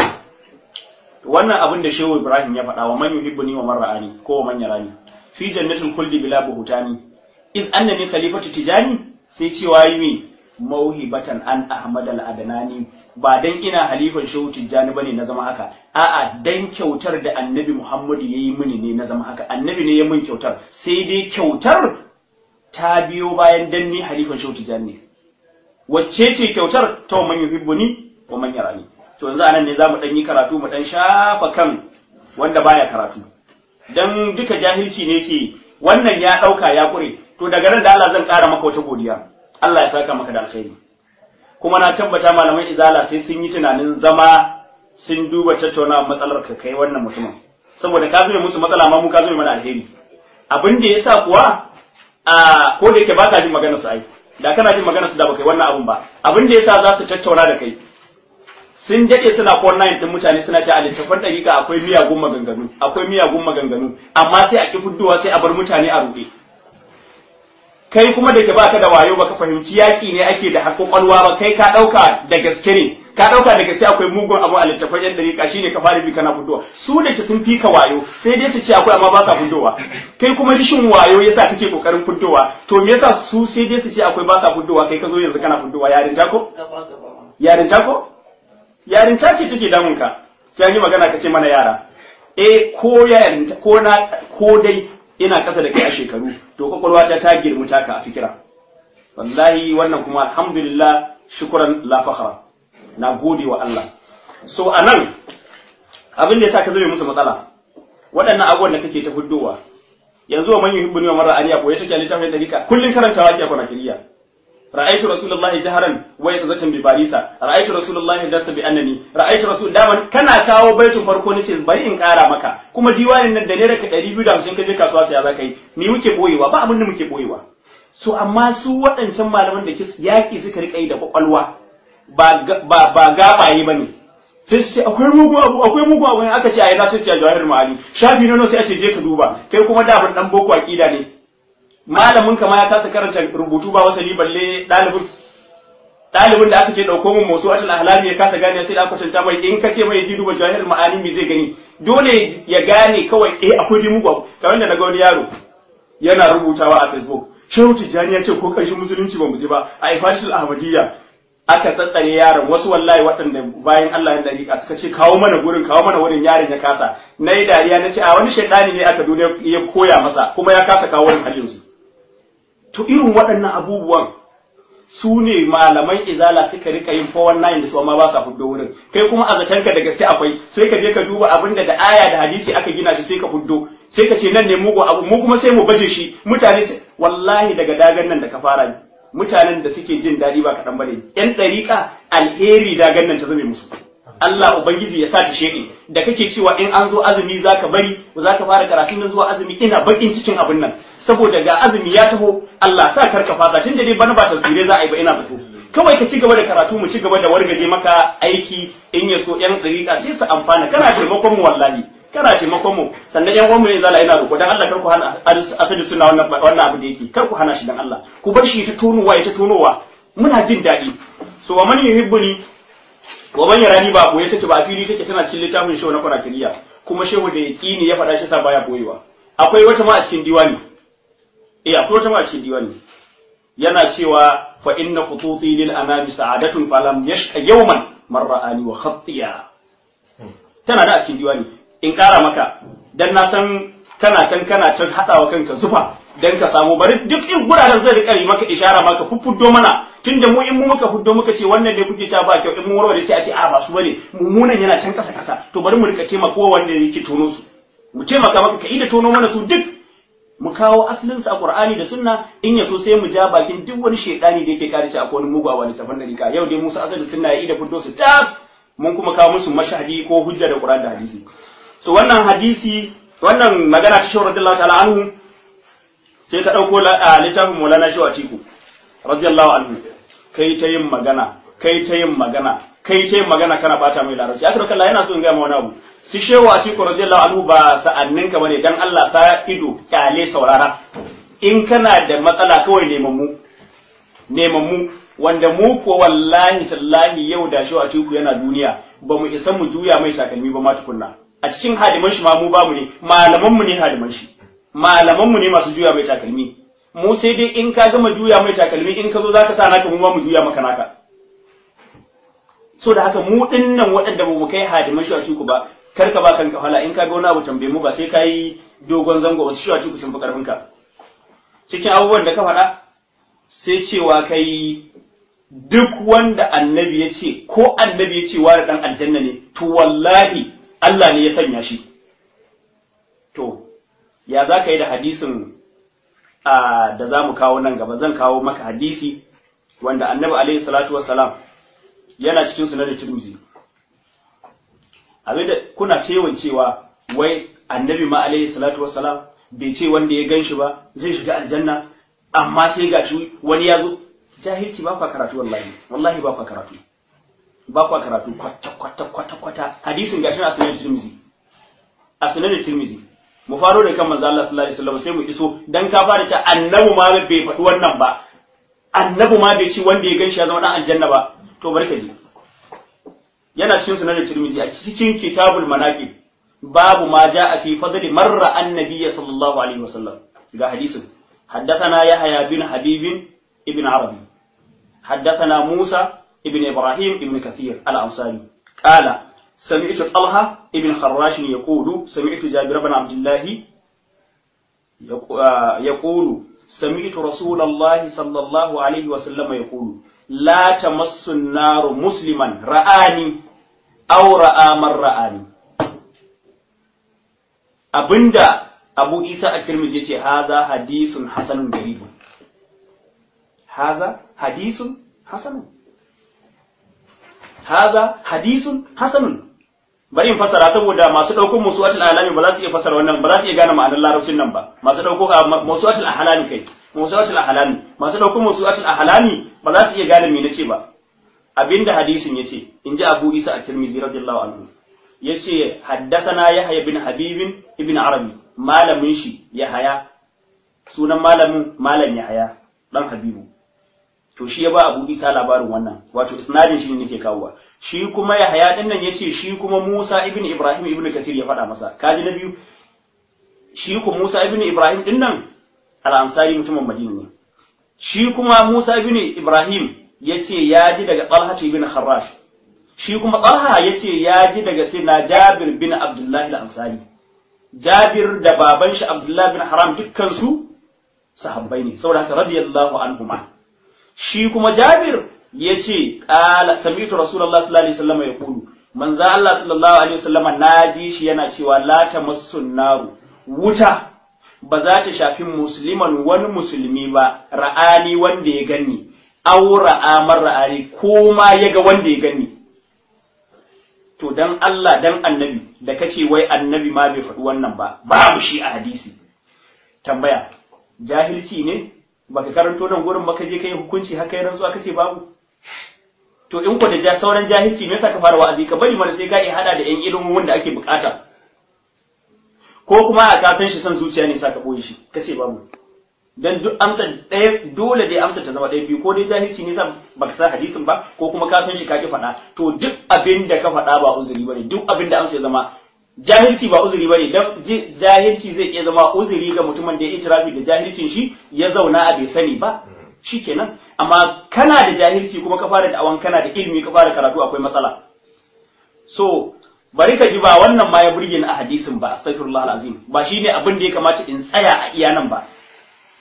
wannan abin da Shehu Ibrahim ya faɗa wa man yuhibbuni wa man ra'ani ko wa man yarani fi jannatul khuldi bila buhutani iz annani khalifatu tijani sai cewa yi mi mauhibatan an ahmad al adnani ba dan ina halifan shehu tijjani bane na zama haka a'a dan kyautar da annabi muhammadu yayi mini ne na zama haka annabi ne ya min kyautar sai dai kyautar ta biyo bayan dan ni halifan shehu tijjani ne wacce ce kyautar ta man yuhibbuni wa man yarani to yanzu anan ne zamu dan yi karatu mu dan shafa kan wanda baya karatu dan duka jahilci ne ke wannan ya dauka ya kure to daga nan da Allah zan kara maka wata godiya Allah ya saka maka da alkhairi kuma na tabbata malaman izala sai sun yi tunanin zama sun duba tattauna matsalar ka kai wannan mutumin saboda ka zume musu matsala ma mu ka zume mana alheri abin da yasa kuwa a ko da yake baka jin maganar su ai da kana jin maganar su da baka yi wannan abun ba abin da yasa za su tattauna da kai sun dade suna online din mutane suna ce a littafin dariƙa akwai miyagun maganganu akwai miyagun maganganu amma sai a ki fuddowa sai a bar mutane a ruɗe kai kuma da ke baka da wayo baka fahimci yaƙi ne ake da hakokwalwa ba kai ka ɗauka da gaske ne ka ɗauka da gaske akwai mugun abu a littafin yan dariƙa shine ka fara bi kana fuddowa su da ke sun fi ka wayo sai dai su ce akwai amma ba sa fuddowa kai kuma rishin wayo yasa kake kokarin fuddowa to me yasa su sai dai su ce akwai ba sa fuddowa kai ka zo yanzu kana fuddowa yarinta ko yarinta ko yarinta ce take damun ka sai an yi magana ka ce mana yara eh ko yarinta ko na ko dai ina kasa da kai a shekaru to kwakwalwa ta ta girmi taka a fikira wallahi wannan kuma alhamdulillah shukran la fakhra na gode wa Allah so anan abin da yasa ka zame musu matsala waɗannan abubuwan da kake ta huddowa yanzu wa man yuhibbuni wa man ra'ani ko ya take littafin dalika kullun karantawa ake kwana kiriya ra'aytu rasulullahi jaharan wa yatazatan bi barisa ra'aytu rasulullahi dasa bi annani ra'aytu rasul daman kana kawo baitin farko ne sai bari in kara maka kuma diwanin nan da ne raka 250 kaje kasuwa sai za ka yi ni muke boyewa ba abin da muke boyewa so amma su waɗancan malaman da yaki suka rika yi da kwakwalwa ba ba ba gabaye bane sai su ce akwai mugu abu akwai mugu abu aka ce a yana sai ce a jawahir ma'ani shafi na sai a ce je ka duba kai kuma da ban dan boko aqida ne malamin ka ma ya kasa karanta rubutu ba wasali balle ɗalibin ɗalibin da aka ce ɗauko min musu atal ahlami ya kasa gane sai da aka kwatanta mai in ka ce mai ji duba jahil ma'ani me zai gani dole ya gane kawai eh akwai dai mugu kamar da naga wani yaro yana rubutawa a facebook shehu tijjani ya ce ko ƙarshen musulunci ba mu ji ba a ifadatul ahmadiyya aka tsatsare yaron wasu wallahi waɗanda bayan Allah ya dariƙa suka ce kawo mana gurin kawo mana wurin yaron ya kasa na yi dariya na ce a wani shaidani ne aka duniya ya koya masa kuma ya kasa kawo wurin halin su to irin waɗannan abubuwan su ne malaman izala suka rika yin 419 da su amma ba sa fuddo wurin kai kuma a zatanka da gaske akwai sai ka je ka duba abin da da aya da hadisi aka gina shi sai ka fuddo sai ka ce nan ne mugu abu mu kuma sai mu baje shi mutane wallahi daga dagan nan da ka fara mutanen da suke jin daɗi ba kaɗan bane yan ɗariƙa alheri dagan nan ta zame musu Allah Ubangiji ya sa ta sheke da kake cewa in an zo azumi zaka bari zaka fara karatun nan zuwa azumi ina bakin cikin abin nan saboda ga azumi ya taho Allah sa karka fata tunda dai bana ba tasire za a yi ba ina zato kawai ka ci gaba da karatu mu ci gaba da wargaje maka aiki in ya so yan dariƙa sai su amfana kana taimakon mu wallahi kana taimakon mu sannan yan uwan mu ne zala ina roƙo dan Allah kar ku hana asali suna wannan wannan abu da yake kar ku hana shi dan Allah ku bar shi ta tonowa ya ta tonowa muna jin daɗi so wa man yuhibbuni wa man yarani ba boye take ba a fili take tana cikin littafin shehu na kwarakiriya kuma shehu da yaqini ya faɗa shi sa baya boyewa akwai wata ma a cikin diwani eh akwai wata ma a cikin diwani yana cewa fa inna khututi lil anami sa'adatun falam yashqa yawman man ra'ani wa khatiya tana da a cikin diwani in kara maka dan na san kana can kana can hadawa kanka zufa dan ka samu bari duk in guraren zai rika maka ishara maka fuffuddo mana tunda mu in mu muka fuddo muka ce wannan ne kuke cewa ba kyau in mu warware sai a ce a ba su bane mummunan yana can kasa kasa to bari mu rika taimaka wanda yake tono su mu taimaka maka ka ida tono mana su duk mu kawo asalin su a Qur'ani da Sunna in yaso sai mu ja bakin duk wani shedani da yake kare shi akwai wani mugu a wani tafan dariƙa yau dai Musa asali sunna ya ida fuddo su tas mun kuma kawo musu mashahadi ko hujja da Qur'ani da hadisi so wannan hadisi wannan magana ta shawar radiyallahu ta'ala anhu sai ka dauko littafin Maulana Shaw Atiku radiyallahu anhu kai ta yin magana kai ta yin magana kai ta yin magana kana bata mai larabci aka raka Allah yana so in ga ma wani abu si shewa Atiku radiyallahu anhu ba sa'annin ka bane dan Allah sa ido kyale saurara in kana da matsala kawai neman mu neman mu wanda mu ko wallahi tallahi yau da shewa Atiku yana duniya ba mu isa mu juya mai takalmi ba ma tukunna a cikin hadiman shi ma mu bamu ne malaman mu ne hadiman shi malaman mu ne masu juya mai takalmi mu sai dai in ka gama juya mai takalmi in ka zo zaka sa naka mu ma mu juya maka naka so da haka mu dinnan waɗanda ba mu kai hadiman shi a ciku ba kar ka ba kanka hala in ka ga wani abu tambaye mu ba sai ka yi dogon zango wasu shi a ciku sun fi karfin ka cikin abubuwan da ka faɗa sai cewa kai duk wanda annabi ya ce ko annabi ya ce wani dan aljanna ne to wallahi Allah ne ya sanya shi to ya za ka yi da hadisin da za mu kawo nan gaba zan kawo maka hadisi wanda annabi alaihi salatu wassalam yana cikin sunan tirmizi abinda kuna cewa cewa wai annabi ma alaihi salatu wassalam bai ce wanda ya gan shi ba zai shiga aljanna amma sai ga shi wani ya zo jahilci ba kwa karatu wallahi wallahi ba kwa karatu ba kwa karatu kwata kwata kwata kwata hadisin gashi a sunan tirmizi a sunan tirmizi mu faro da kan manzo Allah sallallahu alaihi wasallam sai mu iso dan ka fara cewa annabi ma bai faɗi wannan ba annabi ma bai ci wanda ya ganshi ya zama dan aljanna ba to barka ji yana cikin sunan Tirmidhi a cikin kitabul manaqib babu ma jaa fi fadli marra annabiy sallallahu alaihi wasallam ga hadisin حدثنا يحيى بن حبيب ابن عربي حدثنا موسى ابن إبراهيم ابن كثير الأنصاري قال سمعت طلحة ابن خراش يقول سمعت جابر بن عبد الله يقول سمعت رسول الله صلى الله عليه وسلم يقول لا تمس النار مسلما رآني أو رأى من رآني abinda Abu Isa a Tirmidhi yace haza hadisun hasanun garibun haza hadisun hasanun haza hadisun hasanun bari in fasara saboda masu ɗaukar musuwatul alami ba za su iya fasara wannan ba za su iya gane ma'anar larabcin nan ba masu ɗauko musuwatul ahlami kai musuwatul ahlami masu ɗaukar musuwatul ahlami ba za su iya gane me nace ba abinda hadisin yace in ji Abu Isa at-Tirmidhi radiyallahu anhu yace haddathana Yahya bin Habib ibn Arabi malamin shi Yahya sunan malamin malam Yahya dan Habibu to shi ya ba Abu Isa labarin wannan wato isnadin shi ne nake kawowa shi kuma Yahya din nan yace shi kuma Musa ibn Ibrahim ibn Kasir ya faɗa masa kaji na biyu shi kuma Musa ibn Ibrahim din nan al-Ansari mutumin Madina ne shi kuma Musa ibn Ibrahim yace ya ji daga Talha ibn Kharrash shi kuma Talha yace ya ji daga Sayyidina Jabir bin Abdullah al-Ansari Jabir da baban shi Abdullah bin Haram dukkan su sahabbai ne saboda haka radiyallahu anhuma shi kuma Jabir ya ce ƙala sami'tu Rasulullah sallallahu alaihi wasallam ya kulu manzo Allah sallallahu alaihi wasallam naji shi yana cewa la tamassun naru wuta ba za ta shafi musliman wani musulmi ba ra'ani wanda ya ganni aw ra'a mar ra'ani ko ma ya ga wanda ya ganni to dan Allah dan annabi da kace wai annabi ma bai faɗi wannan ba babu shi a hadisi tambaya jahilci ne baka karanto nan gurin baka je kai hukunci haka yana zuwa kace babu to in ku da ja sauran jahilci me yasa ka fara wa'azi ka bari mana sai ka yi hada da yan ilimin wanda ake bukata ko kuma a ka san shi san zuciya ne sa ka boye shi kace babu dan duk amsa ɗaya dole dai amsa ta zama ɗaya biyu ko dai jahilci ne sa baka san hadisin ba ko kuma ka san shi ka ki faɗa to duk abin da ka faɗa ba uzuri bane duk abin da amsa ya zama jahilci ba uzuri bane dan jahilci zai iya zama uzuri ga mutumin da ya itirafi da jahilcin shi ya zauna a bai sani ba shikenan amma kana da jahilci kuma ka fara da'awan kana da ilimi ka fara karatu akwai matsala so bari ka ji ba wannan ma ya burge ni a hadisin ba astaghfirullah alazim ba shine abin da ya kamata in tsaya a iya nan ba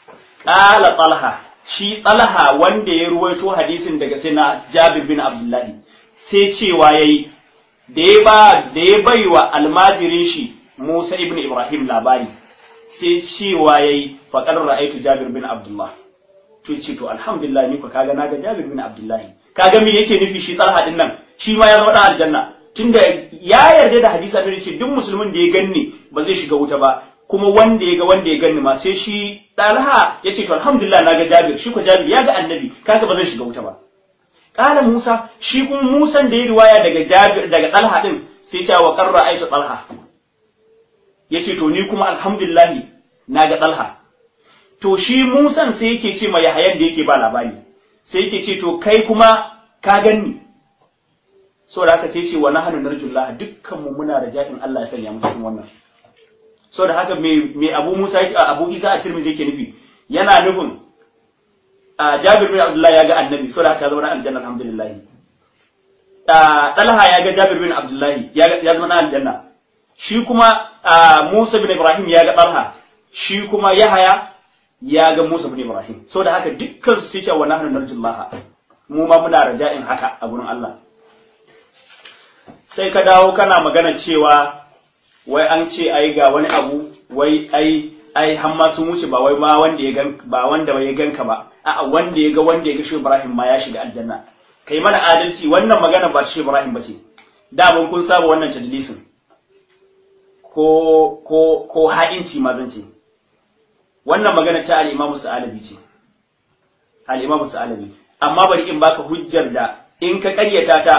qala talha shi talha wanda ya ruwaito hadisin daga sai na jabir bin abdullahi sai cewa yayi da ya ba da ya baiwa almajirin shi Musa ibn Ibrahim labari sai cewa yayi faqad ra'aytu Jabir bin Abdullah to ce to alhamdulillah ni ko kaga naga Jabir bin Abdullah kaga me yake nufi shi Talha din nan shi ma ya zama dan aljanna tunda ya yarda da hadisi annabi ce duk musulmin da ya ganni ba zai shiga wuta ba kuma wanda ya ga wanda ya ganni ma sai shi Talha ya ce to alhamdulillah naga Jabir shi ko Jabir ya ga annabi kaga ba zai shiga wuta ba Kala Musa, shi kuma Musan da ya riwaya daga Jabir daga Talha din sai ce wa qarra Aisha Talha. Yace to ni kuma alhamdulillah na ga Talha. To shi Musan sai yake ce ma Yahayan da yake ba labari. Sai yake ce to kai kuma ka ganni. So da haka sai ce wa nahnu narjullah dukkan mu muna raja'in Allah ya sanya mu cikin wannan. So da haka me me Abu Musa Abu Isa at-Tirmidhi yake nufi yana nufin a Jabir bin Abdullah ya ga annabi so da haka zama na aljanna alhamdulillah Talha ya ga Jabir bin Abdullah ya zama na aljanna shi kuma Musa bin Ibrahim ya ga Talha shi kuma Yahaya ya ga Musa bin Ibrahim so da haka dukkan su suke wa nahnu narjullaha mu ma muna raja'in haka a gurin Allah sai ka dawo kana magana cewa wai an ce ai ga wani abu wai ai ai har ma sun wuce ba wai ma wanda ya gan ba wanda ya ganka ba a'a wanda ya ga wanda ya ga shi Ibrahim ma ya shiga aljanna kai mana adalci wannan magana ba shi Ibrahim ba ce da mun kun saba wannan tadlisin ko ko ko ha'inci ma zan ce wannan magana ta al-Imam Sa'alabi ce al-Imam Sa'alabi amma bari in baka hujjar da in ka ƙaryata ta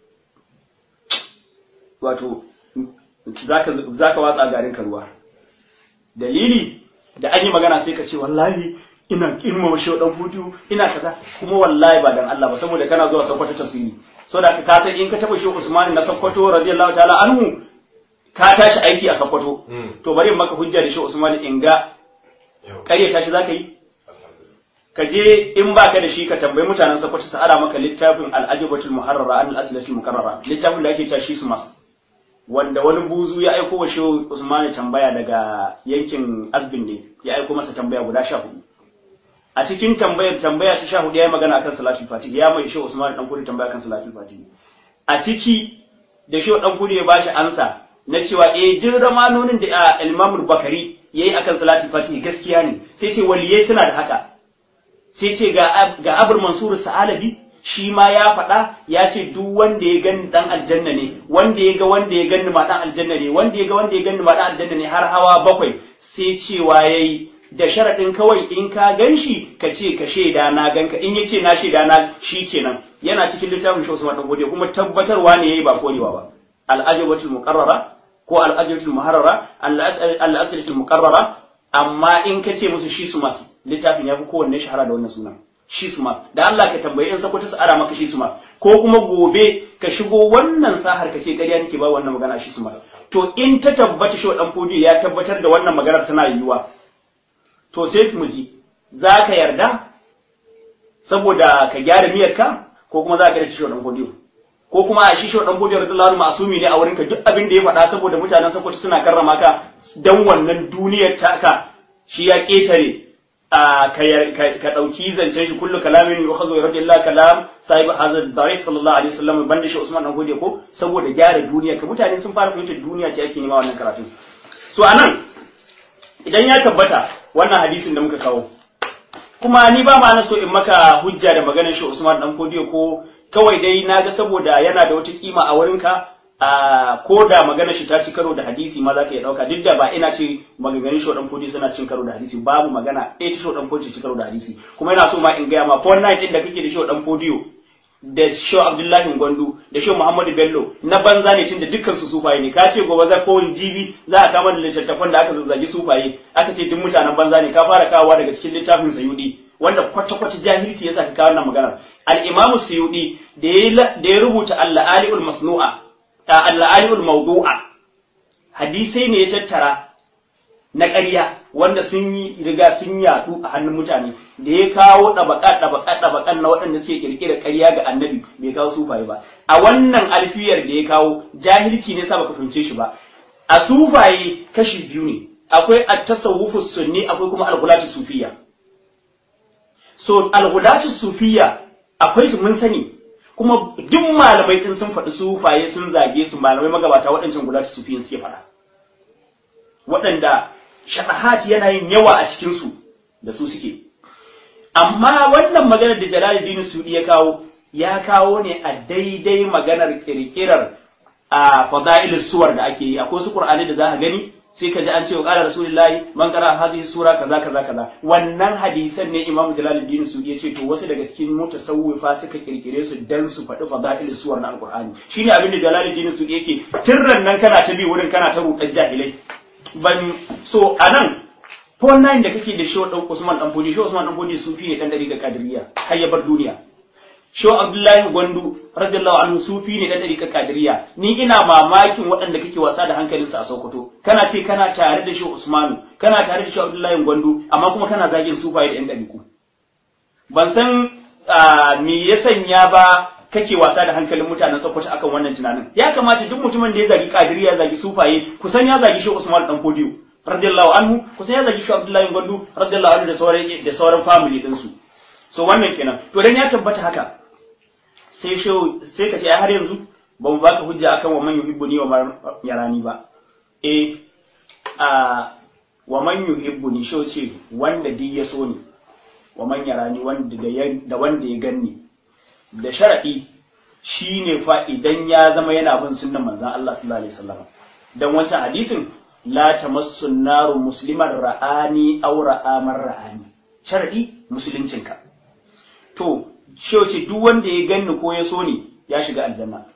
wato zaka zaka watsa garin ka ruwa dalili da an yi magana sai ka ce wallahi ina girmama shi dan hutu ina kaza kuma wallahi ba dan Allah ba saboda kana zuwa Sokoto tafsiri so da ka san in ka taba shi Usman na Sokoto radiyallahu ta'ala anhu ka tashi aiki a Sokoto to bari in maka hujja da shi Usman in ga kare tashi zaka yi ka je in baka da shi ka tambayi mutanen Sokoto su ara maka littafin al-ajabatul muharrara an al-aslatul mukarrara littafin da ake cewa shi su mas wanda wani buzu ya aiko wa shehu Usmani tambaya daga yankin Azbin ne ya aiko masa tambaya guda sha hudu a cikin tambayar tambaya ta sha hudu ya yi magana akan salatul fatih ya mai shehu Usmani dan kudi tambaya akan salatul fatih a ciki da shehu dan kudi ya bashi ansa na cewa eh duk ramanonin da Imam Bakari yayi akan salatul fatih gaskiya ne sai ce waliyai suna da haka sai ce ga ga Abul Mansur Sa'alabi shi ma ya faɗa ya ce duk wanda ya gani dan aljanna ne wanda ya ga wanda ya gani ma dan aljanna ne wanda ya ga wanda ya gani ma dan aljanna ne har hawa bakwai sai cewa yayi da sharaɗin kawai in ka gan shi ka ce ka shaida na ganka in yace na shaida na shi kenan yana cikin littafin shi Usman dan gode kuma tabbatarwa ne yayi ba korewa ba al-ajabatul muqarrara ko al-ajabatul muharrara al-aslatul muqarrara amma in ka ce musu shi su masu littafin ya fi kowanne shahara da wannan sunan shi su mas da Allah ka tambayi in sakwata su ara maka shi su mas ko kuma gobe ka shigo wannan sahar ka ce ƙarya nake ba wannan magana shi su mas to in ta tabbata shi dan fodiyo ya tabbatar da wannan maganar tana yiwuwa to sai mu ji za ka yarda saboda ka gyara miyarka ko kuma za ka yarda shi dan fodiyo ko kuma a shi shi dan fodiyo radiyallahu anhu masumi ne a wurin ka duk abin da ya faɗa saboda mutanen sakwata suna karrama ka dan wannan duniyar taka shi ya ƙetare ka ɗauki zancen shi kullu kalamin yukhadhu yarad illa kalam sahib hazard dariq sallallahu alaihi wasallam banda shi Usman dan gode ko saboda gyara duniya ka mutane sun fara fahimtar duniya ce ake nema wannan karatu so anan idan ya tabbata wannan hadisin da muka kawo kuma ni ba ma na so in maka hujja da maganar shi Usman dan gode ko kawai dai naga saboda yana da wata kima a wurinka a ko da magana shi ta ci karo da hadisi ma za ka iya ɗauka duk da ba ina ce maganganun shi waɗan fodi suna cin karo da hadisi babu magana ɗaya ta shi waɗan fodi ci karo da hadisi kuma ina so ma in gaya ma for night ɗin da kake da shi waɗan fodiyo da shi Abdullahi Gwandu da shi Muhammadu Bello na banza ne tun da dukkan su sufaye ne ka ce gobe za ko jibi za a kama da littattafan da aka zazzagi sufaye aka ce duk mutanen banza ne ka fara kawowa daga cikin littafin Sayudi wanda kwata-kwata jahilci ya sa ka kawo wannan maganar al-Imam Sayudi da ya rubuta al-Ali'ul Masnu'a al'alibul mawdu'a hadisai ne ya tattara na ƙarya wanda sun yi riga sun yaɗu a hannun mutane da ya kawo ɗabaƙa ɗabaƙa ɗabaƙan na waɗanda suke ƙirƙira ƙarya ga annabi bai kawo sufaye ba a wannan alfiyar da ya kawo jahilci ne sa baka fahimce shi ba a sufaye kashi biyu ne akwai at-tasawwufu sunni akwai kuma al-ghulatu sufiyya so alghulatu sufiya akwai su mun sani kuma duk malamai din sun faɗi sufaye sun zage su malamai magabata waɗancan gulatu sufiyin suke faɗa waɗanda shaɗahat yana yin yawa a cikinsu da su suke amma wannan maganar da jalaluddin sudi ya kawo ya kawo ne a daidai maganar kirkirar a fada'ilus suwar da ake yi akwai su qur'ani da za ka gani sai ka ji an ce wa qala rasulullahi man qara hadhihi sura kaza kaza kaza wannan hadisan ne imamu jalaluddin sudi ya ce to wasu daga cikin mutasawwifa suka kirkire su dan su faɗi fada'ilus suwar na alqur'ani shine abin da jalaluddin sudi yake tirran nan kana ta bi wurin kana ta rudan jahilai ban so anan Paul Nine da kake da show ɗan Usman ɗan Fodi, show Usman ɗan Fodi sufi ne ɗan ɗari ga Kadiriya, har ya bar duniya. Show Abdullahi Gwandu, radiyallahu anhu sufi ne ɗan ɗari ga Kadiriya. Ni ina mamakin waɗanda kake wasa da hankalinsa a Sokoto. Kana ce kana tare da show Usmanu, kana tare da show Abdullahi Gwandu, amma kuma kana zagin sufaye da ɗan ɗariku. Ban san me ya sanya ba kake wasa da hankalin mutanen Sokoto akan wannan tunanin. Ya kamata duk mutumin da ya zagi Kadiriya ya zagi sufaye, kusan ya zagi show Usman ɗan Fodiyo. radiyallahu anhu kusa ya zagi shi Abdullahi Gwandu radiyallahu anhu da sauran da sauran family din su so wannan kenan to dan ya tabbata haka sai shi sai ka ce ai har yanzu ba mu baka hujja akan wa man yuhibbuni wa man yarani ba eh a wa man yuhibbuni shi ce wanda duk ya so ni wa man yarani wanda da da wanda ya ganni da sharadi shine fa idan ya zama yana bin sunnan manzon Allah sallallahu alaihi wasallam dan wancan hadisin la tamassu naru musliman ra'ani aw ra'amar ra'ani sharadi musuluncinka to ce duk wanda ya ganni ko ya so ni ya shiga aljanna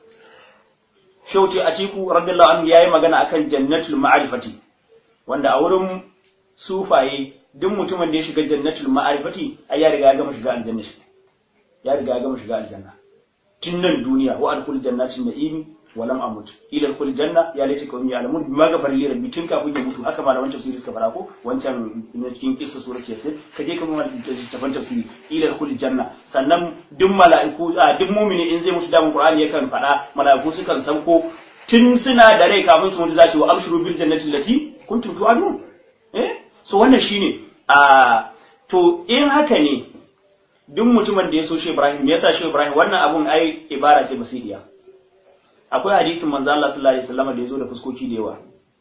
ce a ciku radiyallahu anhu yayi magana akan jannatul ma'rifati wanda a wurin sufaye duk mutumin da ya shiga jannatul ma'rifati ai ya riga ya gama shiga aljanna ya riga ya gama shiga aljanna tun nan duniya wa alkul jannatin na'imi walam amut ila kul janna ya laita kawmi ya'lamun bima ghafara li rabbi tun kafin ya mutu haka malaman tafsiri suka fara ko wancan na cikin kissa surat yasin ka je kuma tafan tafsiri ila kul janna sannan duk mala'iku duk mu'mini in zai mutu da qur'ani yakan fada mala'iku sukan sauko tun suna da rai kafin su mutu za su wa amshuru bil jannati allati kuntum tu'adun eh so wannan shine a to in haka ne duk mutumin da ya so shi Ibrahim me yasa shi Ibrahim wannan abun ai ibara ce basidiya akwai hadisin manzo Allah sallallahu alaihi wasallam da yazo da fuskoki da yawa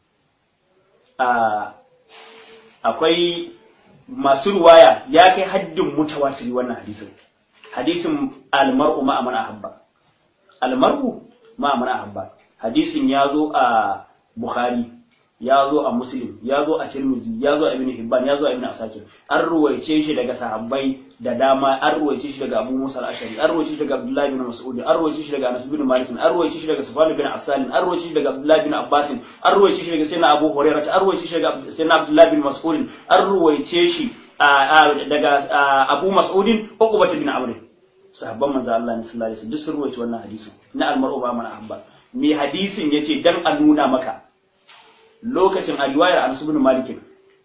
akwai masu ruwaya ya kai haddin mutawatiri wannan hadisin hadisin almar'u ma man ahabba almar'u ma man ahabba hadisin yazo a Bukhari ya zo a Muslim ya zo a Tirmidhi ya zo a Ibn Hibban ya zo a Ibn Asakir an ruwaice shi daga sahabbai da dama an ruwaice shi daga Abu Musa al-Ashari an ruwaice shi daga Abdullah bin Mas'ud an ruwaice shi daga Anas bin Malik an ruwaice shi daga Sufyan bin Asal an ruwaice shi daga Abdullah bin Abbas an ruwaice shi daga Sayyidina Abu Hurairah an ruwaice shi daga Sayyidina Abdullah bin Mas'ud an ruwaice shi daga Abu Mas'ud Uqbah bin Amr sahabban manzo Allah ne sallallahu alaihi wasallam duk sun ruwaice wannan hadisin na al-mar'u ba mana habba me hadisin yace dan a nuna maka lokacin a riwayar Anas bin Malik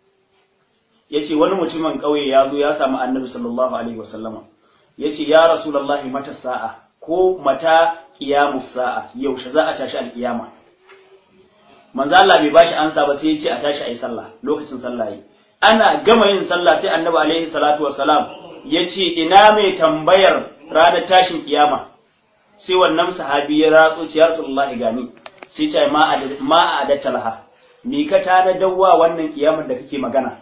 yace wani mutumin kauye ya zo ya samu Annabi sallallahu alaihi wasallama yace ya Rasulullahi mata sa'a ko mata qiyamus sa'a yaushe za a tashi alkiyama manzo Allah bai bashi ansa ba sai yace a tashi ayi sallah lokacin sallah yi ana gama yin sallah sai Annabi alaihi salatu wassalam yace ina mai tambayar ranar tashin kiyama sai wannan sahabi ya ratso ce ya Rasulullahi gani sai ce ma a adatta laha me ka tada dawwa wannan kiyamar da kake magana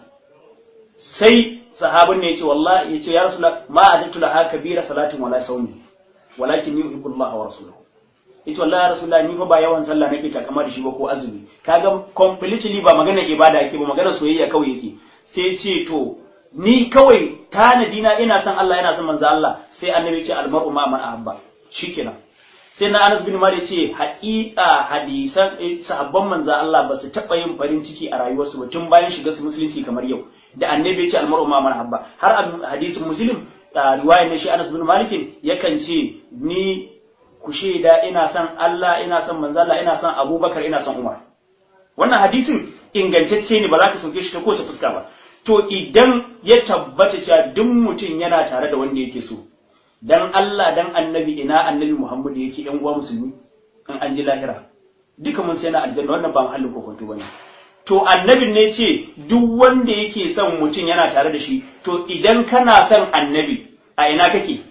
sai sahabin ne yace wallahi yace ya rasulullah ma adatu laha kabira salatin wala sawmi walakin yuhibbu Allah wa rasuluhu yace wallahi ya rasulullah ni fa ba yawan sallah nake takama da shi ba ko azumi kaga completely ba magana ibada yake ba magana soyayya kawai yake sai ce to ni kawai tanadi na ina son Allah ina son manzo Allah sai annabi ce almar'u ma man ahabba shikenan sai na Anas bin Malik ce haƙiƙa hadisan sahabban manzo Allah ba su taɓa yin farin ciki a rayuwarsu ba tun bayan shiga su musulunci kamar yau da annabi ya ce almar'u ma man habba har a hadisin muslim riwayar ne shi Anas bin Malik yakan ce ni ku shaida ina son Allah ina son manzo Allah ina son Abubakar ina son Umar wannan hadisin ingantacce ne ba za ka sauke shi ta kowace fuska ba to idan ya tabbata cewa duk mutum yana tare da wanda yake so dan Allah dan annabi ina annabi Muhammad yake yan uwa musulmi in an ji lahira duka mun sai na aljanna wannan ba mahallin kokonto bane to annabin ne ce duk wanda yake son mutum yana tare da shi to idan kana son annabi a ina kake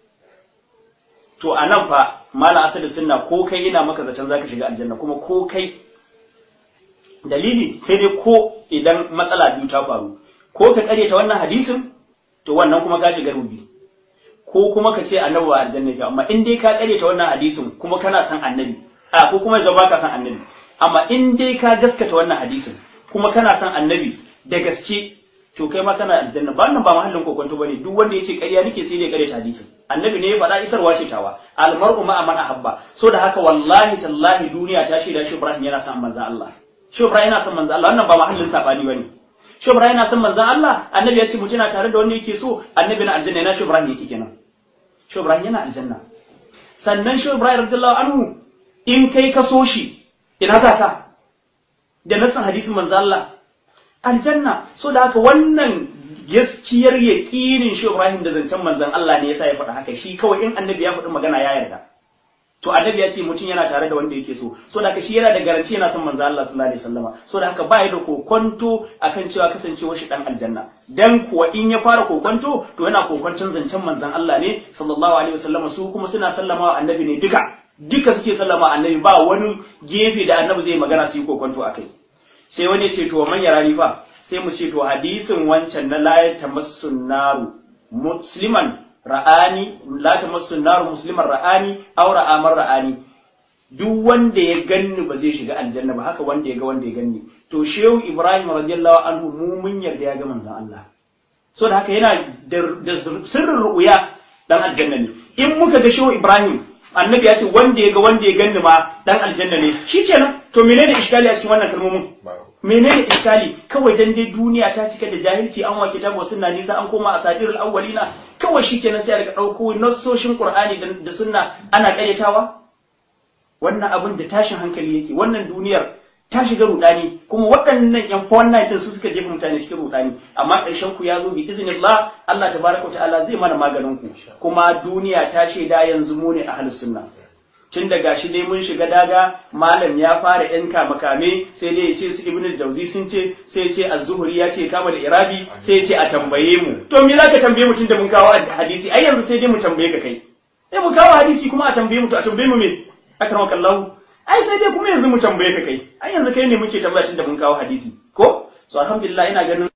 to a nan fa malam asali sunna ko kai ina maka zaton zaka shiga aljanna kuma ko kai dalili sai dai ko idan matsala biyu ta faru ko ka karyata wannan hadisin to wannan kuma ka shiga rubi ko kuma ka ce annabi ba aljanna yake amma in dai ka karyata wannan hadisin kuma kana son annabi a ko kuma yanzu baka son annabi amma in dai ka gaskata wannan hadisin kuma kana son annabi da gaske to kai ma kana aljanna ba nan ba mahallin kokonto bane duk wanda yace ƙarya nake sai dai ƙarya hadisin annabi ne ya faɗa isarwa ce tawa almar'u ma man ahabba so da haka wallahi tallahi duniya ta shaida shi Ibrahim yana son manzon Allah shi Ibrahim yana son manzon Allah wannan ba mahallin sabani bane shi Ibrahim yana son manzon Allah annabi ya ce mutum na tare da wanda yake so annabi na aljanna yana shi Ibrahim yake kenan shi Ibrahim yana aljanna sannan shi Ibrahim radiyallahu anhu in kai ka so shi ina za ka da nasan hadisin manzon Allah aljanna so da haka wannan gaskiyar yaƙinin shi Ibrahim da zancen manzon Allah ne yasa ya faɗa haka shi kawai in annabi ya faɗi magana ya yarda to annabi ya ce mutum yana tare da wanda yake so so da haka shi yana da garanti yana son manzon Allah sallallahu alaihi wasallama so da haka ba ya da kokonto akan cewa kasancewar shi dan aljanna dan kuwa in ya fara kokonto to yana kokonton zancen manzon Allah ne sallallahu alaihi wasallama su kuma suna sallamawa annabi ne duka duka suke sallama annabi ba wani gefe da annabi zai magana su yi kokonto akai sai wani ce to man yarani fa sai mu ce to hadisin wancan na la tamassun naru musliman ra'ani la tamassun naru musliman ra'ani aw ra'amar ra'ani duk wanda ya ganni ba zai shiga aljanna ba haka wanda ya ga wanda ya ganni to shehu ibrahim radiyallahu anhu mu mun yarda ya ga manzon Allah so da haka yana da sirrin ru'ya dan aljanna ne in muka ga shehu ibrahim annabi ya ce wanda ya ga wanda ya ganni ma dan aljanna ne shikenan to menene iskali a cikin wannan kalmomin menene iskali kawai dan dai duniya ta cika da jahilci an wake ta sunna nisa an koma a sadirul awwalina kawai shikenan sai a daga dauko nassoshin qur'ani da sunna ana karyatawa wannan abin da tashin hankali yake wannan duniyar ta shiga rudani kuma waɗannan yan wannan din su suka jefa mutane cikin rudani amma ƙarshen ku ya zo bi iznillah Allah tabaraka ta'ala zai mana maganin ku kuma duniya ta shaida yanzu mu ne ahlus sunna tun da gashi dai mun shiga daga malam ya fara yan makame sai dai ya ce su ibnul jauzi sun ce sai ya ce az-zuhri ya ce kama da irabi sai ya ce a tambaye mu to me zaka tambaye mu tun da mun kawo hadisi ai yanzu sai dai mu tambaye ka kai sai mu kawo hadisi kuma a tambaye mu to a tambaye mu me akramakallahu ai sai dai kuma yanzu mu tambaye ka kai ai yanzu kai ne muke tambaya tun da mun kawo hadisi ko so alhamdulillah ina ganin